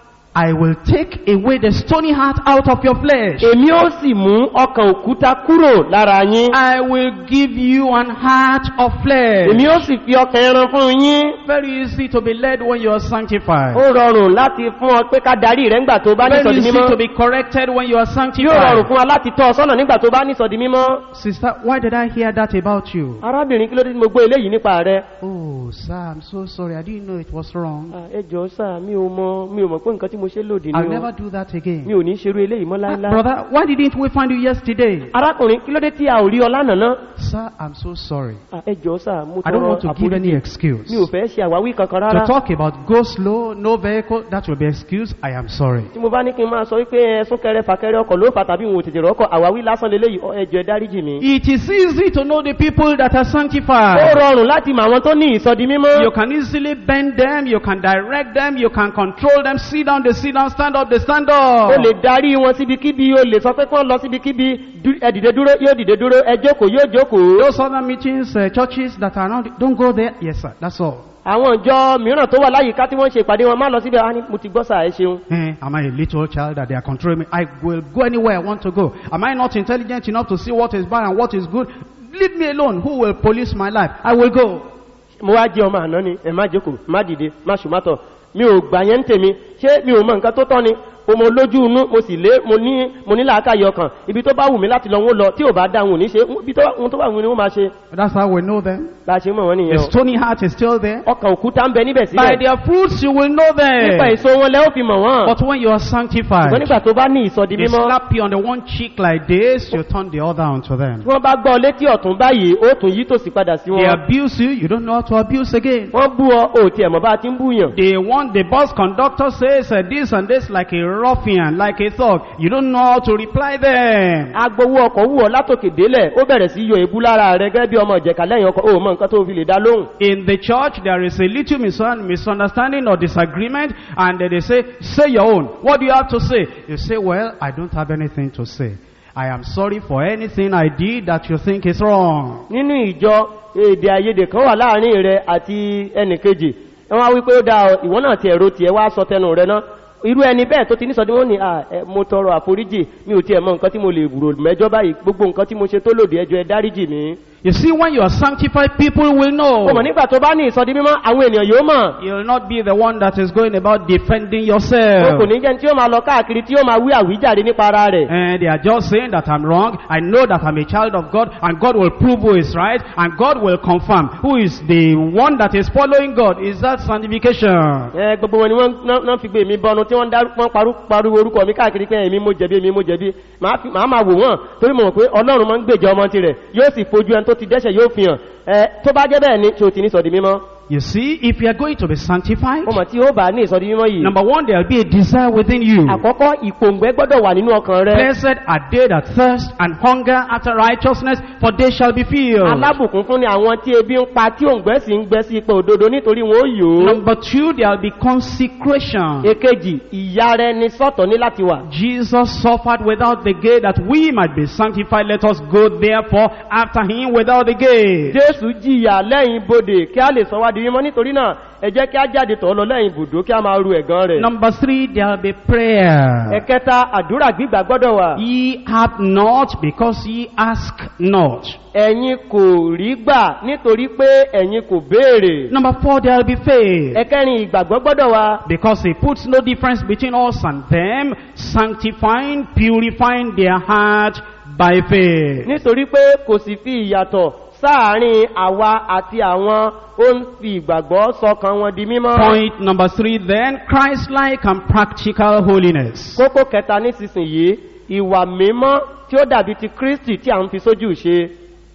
I will take away the stony heart out of your flesh. èmi ó sì mú ọkàn òkúta kúrò lára yín I will give you an heart of flesh. èmi ó sì fi ọkàn ẹran fún yín Very easy to be led when you are sanctified. ó rọrùn láti fún ọ pé ká darí rẹ ńgbà tó bá ní Very sọdí easy mímọ́ to be corrected when you are yóò rọrùn sanctified. fún wa láti tọ́ ọ sọ́nà nígbà tó bá ní sọdí mímọ́ Sister, why did I hear that about you? arábìnrin kí ló dé tí mo gbọ́ eléyìí nípa rẹ Oh, sir, I'm so sorry. I didn't know it was wrong. Ah, ẹ jọ̀ọ́ sà mi ò mọ mi ò mọ̀ pé nǹkan tí mo ṣe lòdì I'll ni never o do that mi again. ò ní ṣerú eléyìí mọ́ Ah, láíláí brother, why didn't we find you yesterday? arákùnrin kí ló dé tí a ò rí ọ lánàá náà Sir, I'm so sorry. Ah, ẹ jọ̀ọ́ sà mo I don't tọrọ want to give any àforíjì excuse. mi ò fẹ́ ṣe àwáwí kankan To rárá talk about go slow, no vehicle, that will be excuse. I am sorry. tí mo bá ní kí n máa sọ wípé ẹ súnkẹrẹ fàkẹrẹ ọkọ̀ ló fà tàbí òun ò tètè rọ́kọ̀ àwáwí lásán leléyìí ọ, ẹ jọ̀ọ́ ẹ dáríjì mi It is easy to know the people that are ó sanctified. rọrùn láti mọ àwọn tó ní ìsọdi mímọ́ You can easily bend them, you can direct them, you can control them. Sit down, they sit down, stand up, they stand ó up. lè darí wọn síbikíbi ó lè sọ pé kí wọ́n lọ síbikíbi dú- ẹ dìde dúró yóò dìde dúró ẹ jókòó yóò jókòó Those other meetings, uh, churches that are not, don't go there. Yes, sir, that's all. àwọn ìjọ mìíràn tó wà láyìíká tí wọ́n ṣe ìpàdé wọn má lọ síbẹ̀ á ní mo ti gbọ́ sáà ẹ ṣeun Eh, am I a little child that they are controlling me? I will go anywhere I want to go. Am I not intelligent enough to see what is bad and what is good? Leave me alone. Who will police my life? I will go. mo wá jẹ́ ọmọ àná ni ẹ má jókòó má dìde má ṣùmátọ̀ mi ò gbà yẹn ń tèmi ṣé mi ò mọ nǹkan tó tọ́ ni o mo lójú inú mo sì lé mo ní mo ní làákàyè ọkàn ibi tó bá wù mí láti lọ wọn lọ tí ò bá dáhùn ní ṣe ibi tó ohun tó bá wù mí ni wọ́n máa ṣe That's how we know them. bá a ṣe mọ̀ wọ́n The nìyẹn o stony heart is still there. ọkàn òkúta ń bẹ níbẹ̀ By síbẹ̀ their fruits you will know nípa them. èso wọn lẹ́ ó fi mọ̀ wọ́n But when you are ṣùgbọ́n sanctified, nígbà tó bá ní ìsọdi they mímọ́ slap you on the one cheek like this, you turn the other onto them. tí wọ́n bá gbọ́ ọ létí ọ̀tún báyìí ó tún yí tòsí padà sí They wọn abuse you, you don't know how to abuse again. wọ́n bú ọ ò tiẹ̀ mọ̀ bá a ti ń búyàn They want the bus conductor says uh, this and this like a ruffian, like a thug. You don't know how to reply them. agbowó ọkọ̀ wù ọ látòkè délẹ̀ ó bẹ̀rẹ̀ sí yọ èébú lára rẹ gẹ́gẹ́ bí ọmọ ìjẹ̀ka lẹ́yìn ọkọ̀ ó mọ nǹkan tó fi lè dá lóhùn In the church, there is a little misun- misunderstanding or disagreement, and then they say, Say your own. What do you have to say? You say, Well, I don't have anything to say. I am sorry for anything I did that you think is wrong. nínú ìjọ èdè àìyedè kan wà láàrin rẹ àti ẹnìkejì wọn wá wípé ó dáa ọ, ìwọ náà ti ẹ̀rọ tiẹ̀ wá sọ tẹnu rẹ náà irú ẹni bẹ́ẹ̀ tó ti ní sọdí wọn ni à ẹ, mo tọrọ àforíjì mi ò tiẹ̀ mọ nǹkan tí mo lè rò mẹ́jọ báyìí gbogbo nǹkan tí mo ṣe tó lòdì ẹjọ́ ẹ dáríjì mi. You see, when you are sanctified, people will know. ó mọ̀ nígbà tó bá ní ìsọdí mímọ́ àwọn ènìyàn yóò mọ̀ You'll not be the one that is going about defending wọn yourself. kò ní jẹ́ tí ó máa lọ káàkiri tí ó máa wí àwíjàre nípa ara rẹ̀ And they are just saying that I'm wrong. I know that I'm a child of God, and God will prove who is right, and God will confirm who is the one that is following God. Is that sanctification? ẹ gbogbo wọn ni wọn ná- ná fi gbé mi bọnu tí wọn dárú- wọn parú- pariwo orúkọ mi káàkiri pé èmi mo jẹbi èmi mo jẹbi màá fi- màá máa wò wọn torí mo mọ̀ pé ọlọ́run máa ń gbèjà ọmọ tirẹ̀ yóò sì fojú ẹni tó ti dẹ́sẹ̀ yóò fi hàn ẹ tó bá jẹ́ bẹ́ẹ̀ ni tí o ti ní sọ̀dí mímọ́ You see, if you are going to be sanctified, mo mọ̀ tí ó bá ní ìsọ̀dí mímọ́ yìí number one, there will be a desire within you. àkọ́kọ́ ìpòǹgbẹ́ gbọ́dọ̀ wà nínú ọkàn rẹ Blessed are they that thirst and hunger after righteousness, for they shall be filled. alábùkún fún ni àwọn tí ebi ń pa tí òǹgbẹ́ sì ń gbẹ sí ipò òdodo nítorí wọn ó yò ó Number two, there will be consecration. èkejì ìyá rẹ ni sọ́tọ̀ ní láti wà Jesus suffered without the gate that we might be sanctified. Let us go therefore after him without the gate. jésù jìyà lẹ́yìn bodè kí a lè sọ wá di mímọ́ nítorí náà ẹ jẹ́ kí a jáde tọ̀ ọ́ lọ lẹ́yìn ibùdó kí a máa ru ẹ̀gán rẹ̀. Number three, there will be prayer. ẹ̀kẹta àdúrà gbígbà gbọ́dọ̀ wà. Ye have not because ye ask not. ẹ̀yin kò rí gbà nítorí pé ẹ̀yin kò béèrè. Number four, there will be faith. ẹ̀kẹrin ìgbàgbọ́ gbọ́dọ̀ wà. Because he puts no difference between us and them, sanctifying, purifying their heart by faith. nítorí pé kò sì fi ìyàtọ̀ sáàárín àwa àti àwọn ó ń fi ìgbàgbọ́ sọkàn wọn di mímọ́. Point number three then, Christ-like and practical holiness. kókó kẹta nísinsìnyí ìwà mímọ́ tí ó dàbí ti kristi tí à ń fi sójú ṣe.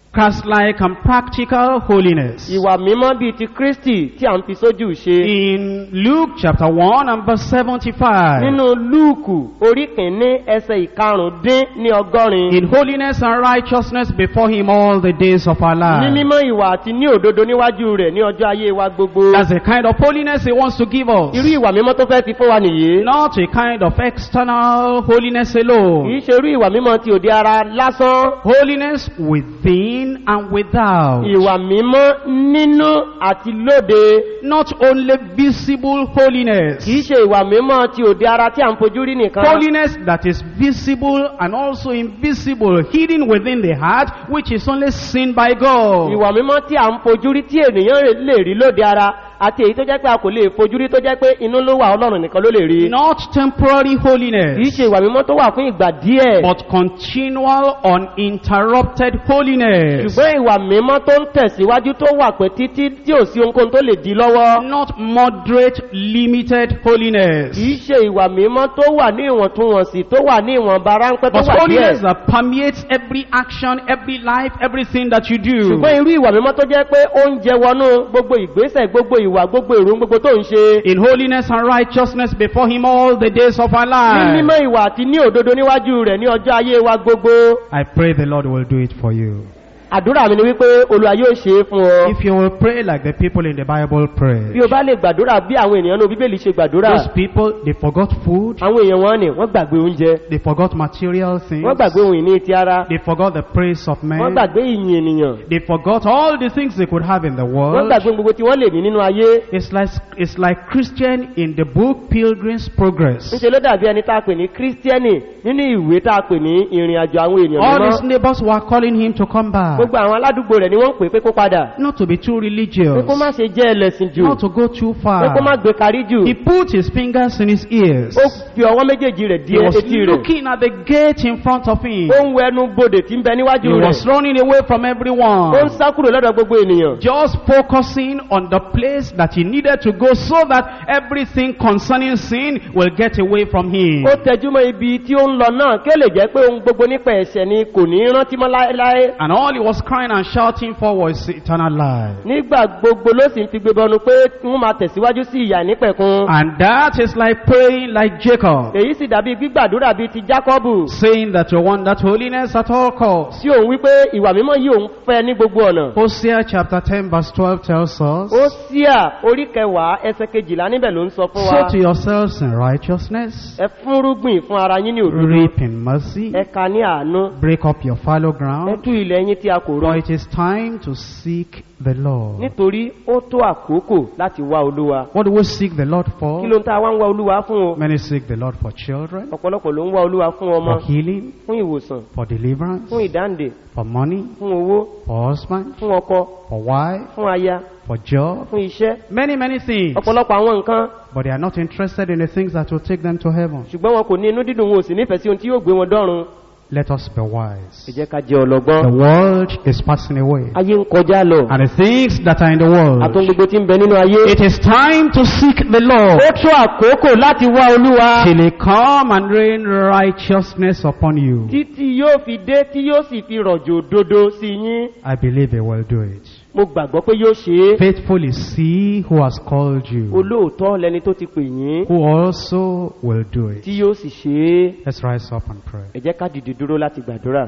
Christ-like and practical holiness. ìwà mímọ́ bíi ti kristi tí à ń fi sójú ṣe In Luke chapter 1 and verse 75. nínú lúùkù orí kìíní ẹsẹ̀ ìkarùndín ní ọgọ́rin In holiness and righteousness before him all the days of our ní life. mímọ́ ìwà àti ní òdodo níwájú rẹ̀ ní ọjọ́ ayé wa gbogbo That's the kind of holiness he wants to give us. irú ìwà mímọ́ tó fẹ́ fi fún wa nìyí Not a kind of external holiness kìí alone. ṣe irú ìwà mímọ́ ti òde ara lásán Holiness within and without. ìwà mímọ́ nínú àti lóde Not only visible holiness. kìí ṣe ìwà mímọ́ ti òde ara tí à ń fojú rí nìkan Holiness that is visible and also invisible, hidden within the heart, which is only seen by God. ìwà mímọ́ tí à ń fojú rí tí ènìyàn lè rí lóde ara àti èyí tó jẹ́ pé a kò lè fojú rí tó jẹ́ pé inú ló wà ọlọ́run nìkan ló lè rí Not temporary kìí holiness, ṣe ìwà mímọ́ tó wà fún ìgbà díẹ̀ but continual, uninterrupted holiness. ṣùgbọ́n ìwà mímọ́ tó ń tẹ̀síwájú tó wà pé títí tí ò sí ohunkóhun tó lè di lọ́wọ́ Not moderate, limited holiness. kìí ṣe ìwà mímọ́ tó wà ní ìwọ̀ntúnwọ̀nsì tó wà ní ìwọ̀nba ráńpẹ́ tó But wà díẹ̀ holiness that permeates every action, every life, everything that you do. ṣùgbọ́n irú ìwà mímọ́ tó jẹ́ pé ó ń jẹ wọnú gbogbo ìgbésẹ̀ gbogbo ìwà gbogbo èrò gbogbo tó ń ṣe In holiness and righteousness before him all the days of our ní life. mímọ́ ìwà àti ní òdodo níwájú rẹ̀ ní ọjọ́ ayé wa gbogbo I pray the Lord will do it for you. àdúrà mi ni wípé olùwà yóò ṣe é fún ọ If you will pray like the people in the Bible pray. bí o bá lè gbàdúrà bí àwọn ènìyàn ní bíbélì ṣe gbàdúrà Those people, they forgot food, àwọn èèyàn wọn ni wọ́n gbàgbé oúnjẹ they forgot material things, wọ́n gbàgbé ohun ìní ti ara they forgot the praise of wọ́n men, gbàgbé ìyìn ènìyàn they forgot all the things they could have in the wọ́n world. gbàgbé gbogbo tí wọ́n lè ní nínú ayé It's like, it's like Christian in the book Pilgrim's Progress. níṣe ló dàbí ẹni tá a pè ní kírísítíẹ́nì nínú ìwé tá a pè ní ìrìn àjò àwọn èèyàn All his mímọ́ neighbors were calling him to come back. gbogbo àwọn aládùúgbò rẹ̀ ni wọ́n ń pè pé kó padà Not to be too pé religious, kó má ṣe jẹ́ ẹlẹ́sìn jù not to go too pé kó má far. gbé kárí jù He put his fingers in his ears. ó fi ọwọ́ méjèèjì rẹ̀ di He was etí rẹ̀ looking at the gate in front of him. ó ń wẹnu bodè tí ń bẹ He níwájú was rẹ̀ running away from ó ń everyone. sá kúrò lọ́dọ̀ gbogbo ènìyàn Just focusing on the place that he needed to go so that everything concerning sin will get away from him. ó tẹjúmọ́ ibi tí ó ń lọ náà kí ó lè jẹ́ pé ohun gbogbo nípa ẹ̀ṣẹ̀ ni kò ní rántí mọ́ láéláé And all he was crying and shouting for was eternal life. nígbà gbogbo ló sì ń fi gbé bọnu pé wọ́n máa tẹ̀síwájú sí ìyà nípẹ̀kun And that is like praying like Jacob, èyí sì dàbí gbígbàdúrà bíi ti jákọ́bù saying that you want that holiness at all costs. tí òun wípé ìwà mímọ́ yìí òun fẹ́ ní gbogbo ọ̀nà Hosea chapter 10 verse 12 tells us, ó síà orí kẹwàá ẹsẹ kejìlá níbẹ̀ ló ń sọ fún wa Sow to yourselves in righteousness, ẹ fúnrúgbìn fún ara yín ní òdodo reap in mercy, ẹ ka ní àánú break up your fallow ẹ ground, tú ilẹ̀ yín tí a kò rọ for it is time to seek the Lord. nítorí ó tó àkókò láti wá olúwa What do we seek the Lord for? kí ló ń ta wá ń wá olúwa fún o Many seek the Lord for children, ọ̀pọ̀lọpọ̀ ló ń wá olúwa fún ọmọ for healing, fún ìwòsàn for deliverance, fún ìdáǹdè for money, fún owó for husband, fún ọkọ for wife, fún aya for job, fún iṣẹ́ many, many things. ọ̀pọ̀lọpọ̀ àwọn nǹkan But they are not interested in the things that will take them to heaven. ṣùgbọ́n wọn kò ní inú dídùn wọn ò sì nífẹ̀ẹ́ sí ohun tí yóò gbé wọn dọ́run Let us be ẹ wise. jẹ́ ká jẹ́ ọlọ́gbọ́n The world is passing away. ayé ń kọjá lọ And the things that are in the àtún world. gbogbo tí ń bẹ nínú ayé It is time to seek the Lord. ó tó àkókò láti wá olúwa Till he come and rain righteousness upon you. títí yóò fi dé tí yóò sì fi rọ̀jò òdodo sí yín I believe he will do it. mo gbàgbọ́ pé yóò ṣe é Faithful is he who has called you, olóòótọ́ lẹni tó ti pè yín who also will do it. tí yóò sì ṣe é Let's rise up and pray. ẹ jẹ́ ká dìde dúró láti gbàdúrà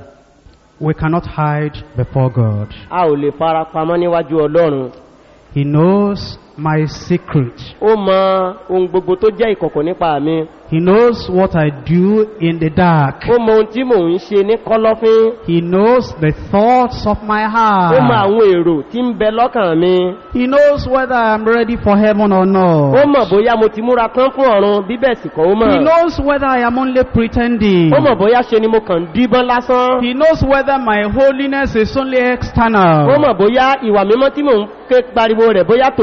We cannot hide before God. a ò lè fara pamọ́ níwájú ọlọ́run He knows my secret. ó mọ ohun gbogbo tó jẹ́ ìkọ̀kọ̀ nípa mi He knows what I do in the dark. ó mọ ohun tí mò ń ṣe ní kọ́lọ́fín He knows the thoughts of my ó mọ heart. àwọn èrò tí ń bẹ lọ́kàn mi He knows whether I'm ready for heaven or ó not. mọ̀ bóyá mo ti múra tán fún ọ̀run bíbẹ̀ sì kọ́ ó mọ̀ He knows whether I am only pretending. ó mọ̀ bóyá ṣe ni mo kàn ń díbọ́n lásán He knows whether my holiness is only ó external. mọ̀ bóyá ìwà mímọ́ tí mò ń ké pariwo rẹ̀ bóyá tòde ara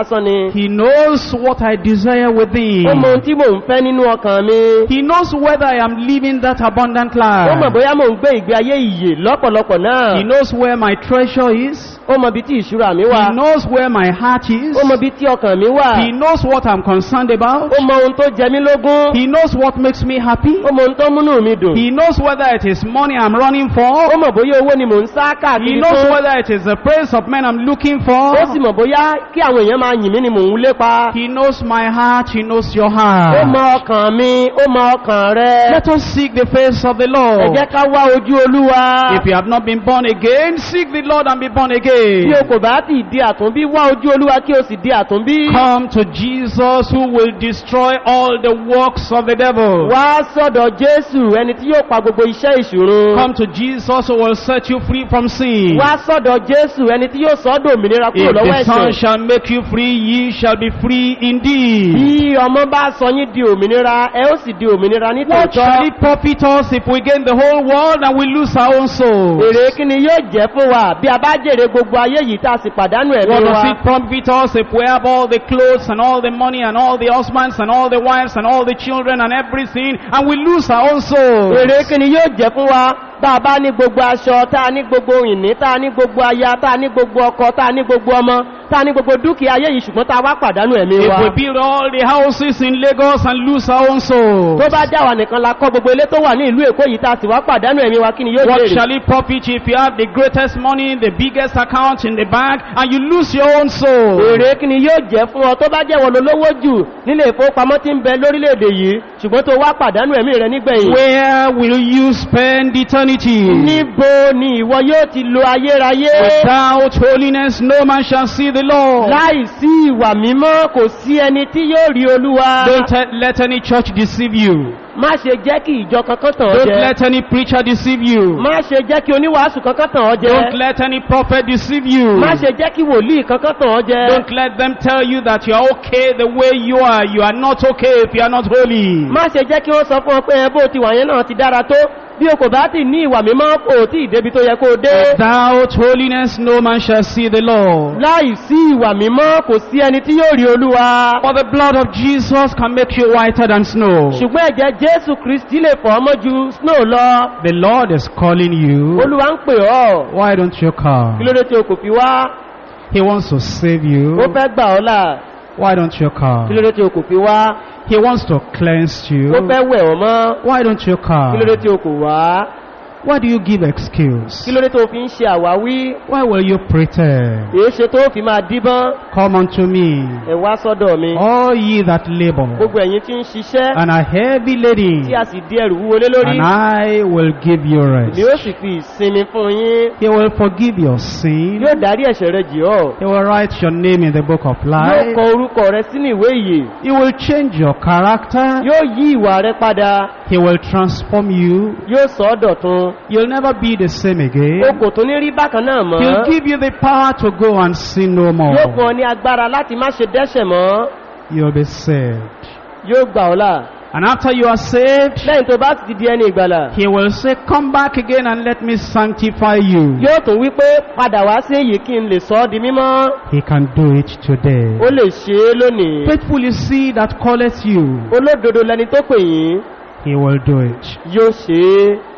lásán ni He knows what I desire within. ó mọ ohun tí mò ń fẹ́ nínú ọkàn mi He knows whether I am living that abundant ó mọ̀ life. bóyá mò ń gbé ìgbé ayé ìyè lọ́pọ̀lọpọ̀ náà He knows where my treasure is. ó mọ ibi tí ìṣúra mi wà He knows where my heart is. ó mọ ibi tí ọkàn mi wà He knows what I'm concerned about. ó mọ ohun tó jẹ mí lógún He knows what makes me happy. ó mọ ohun tó múnú mi dùn He knows whether it is money I'm running ó for. mọ̀ bóyá owó ni mò ń sá He káàkiri knows fún whether it is the praise of men I'm looking for. ó sì mọ̀ bóyá kí àwọn èèyàn máa yìn mí ni mò ń lépa He knows my heart. He knows your ó heart. mọ ọkàn mi ó mọ ọkàn rẹ Let us seek the face of the ẹ Lord. jẹ́ ká wá ojú olúwa If you have not been born again, seek the Lord and be born bí again. o kò bá ti di àtúnbí wá ojú olúwa kí o sì di àtúnbí Come to Jesus who will destroy all the works of the devil. wá sọ́dọ̀ jésù ẹni tí yóò pa gbogbo iṣẹ́ ìṣòro Come to Jesus who will set you free from sin. wá sọ́dọ̀ jésù ẹni tí yóò sọ́dọ̀ òmìnira kúrò If lọ́wọ́ the Son ẹ̀ṣẹ̀ shall make you free, ye shall be free indeed. bí ọmọ bá sọ yín di òmìnira ẹ ó sì di òmìnira ní What shall tòótọ́ it profit us if we gain the whole world and we lose our own souls? èrè kí ni yóò jẹ́ fún wa bí a bá jèrè gbogbo ayé yìí tá a sì pàdánù What ẹ̀mí does wa it profit us if we have all the clothes and all the money and all the husbands and all the wives and all the children and everything and we lose our own souls? èrè kí ni yóò jẹ́ fún wa bá a bá ní gbogbo aṣọ tá a ní gbogbo ìní tá a ní gbogbo aya tá a ní gbogbo ọkọ tá a ní gbogbo ọmọ tá a ní gbogbo dúkìá ayé yìí ṣùgbọ́n tá a wá pàdánù ẹ̀mí If wa we build all the houses in Lagos and lose our own souls, tó bá já wa nìkan la kọ́ gbogbo ilé tó wà ní ìlú èkó yìí tá a sì wá pàdánù ẹ̀mí wa kí ni yóò what jèrè shall it profit you if you have the greatest money, the biggest account in the bank, and you lose your own soul? èrè kí ni yóò jẹ́ fún ọ tó bá jẹ́ wọ́n lówó jù nílé ìfowópamọ́ tí ń bẹ lórílẹ̀‐èdè yìí ṣùgbọ́n tó wá pàdánù ẹ̀mí rẹ nígbẹ̀yìn Where will you spend eternity? níbo ni ìwọ yóò ti lo ayérayé Without holiness, no man shall see the Lord. láì sí ìwà mímọ́ kò sí ẹni tí yóò rí olúwa Don't let- let any church deceive you. má ṣe jẹ́ kí ìjọ kankan tàn ọ́ Don't jẹ let any preacher deceive you. má ṣe jẹ́ kí oníwàásù kankan tàn ọ́ Don't jẹ let any prophet deceive you. má ṣe jẹ́ kí wòlíì kankan tàn ọ́ jẹ Don't let them tell you that you are okay the way you are. You are not okay if you are not holy. má ṣe jẹ́ kí wọ́n sọ fún ọ pé ẹ bó ti wà yẹn náà ti dára tó bí o kò bá ti ní ìwà mímọ́ kò tí ì débi tó yẹ kó o dé Without holiness, no man shall see the Lord. láì sí ìwà mímọ́ kò sí ẹni tí yóò rí olúwa For the blood of Jesus can make you whiter than snow. ṣùgbọ́n ẹ̀jẹ̀ jésù kristi lè fọ́ ọmọ ju snow lọ The Lord is calling you. olúwa ń pè ọ́ Why don't you kí come? ló dé tí o kò fi wá He wants to save you. ó fẹ́ gbà ọ́ là Why don't you kí ló come? dé tí o kò fi wá He wants to cleanse ó you. fẹ́ wẹ̀ ọ́ mọ́ Why don't you kí ló dé come? tí o kò wá Why do you give excuse? kí ló dé tó fi ń ṣe àwáwí Why will you pretend? èé ṣe tó fi máa díbọ́n Come unto me, ẹ wá sọ́dọ̀ mi all ye that labor gbogbo ẹ̀yin tí ń ṣiṣẹ́ and are heavy laden, tí a sì di ẹrù wúwo lé lórí and I will give you rest. ni ó sì fi ìsinmi fún yín He will forgive your sin. yóò dárí ẹ̀ṣẹ̀ rẹ jì ọ́ He will write your name in the book of yóò life. kọ orúkọ rẹ sínú ìwé ìyè He will change your character. yóò yí ìwà rẹ padà He will transform you. yóò sọ ọ́ dọ̀tun You'll never be the same o again. kò tún ní rí bákan náà mọ́ He'll give you the power to go and sin no yóò fún more. ọ ní agbára láti má ṣe dẹ́ṣẹ̀ mọ́ You'll be saved. yóò gbà ọ́ là And after you are saved, lẹ́yìn tó bá ti di ẹni ìgbàlà He will say, Come back again and let me sanctify you. yóò tún wí pé padà wá sí èyí kí n lè sọ ọ́ di mímọ́ He can do it today. ó lè ṣe é lónìí Faithful is he that calleth you. olódodo lẹni tó pè yín He will do it. yóò ṣe é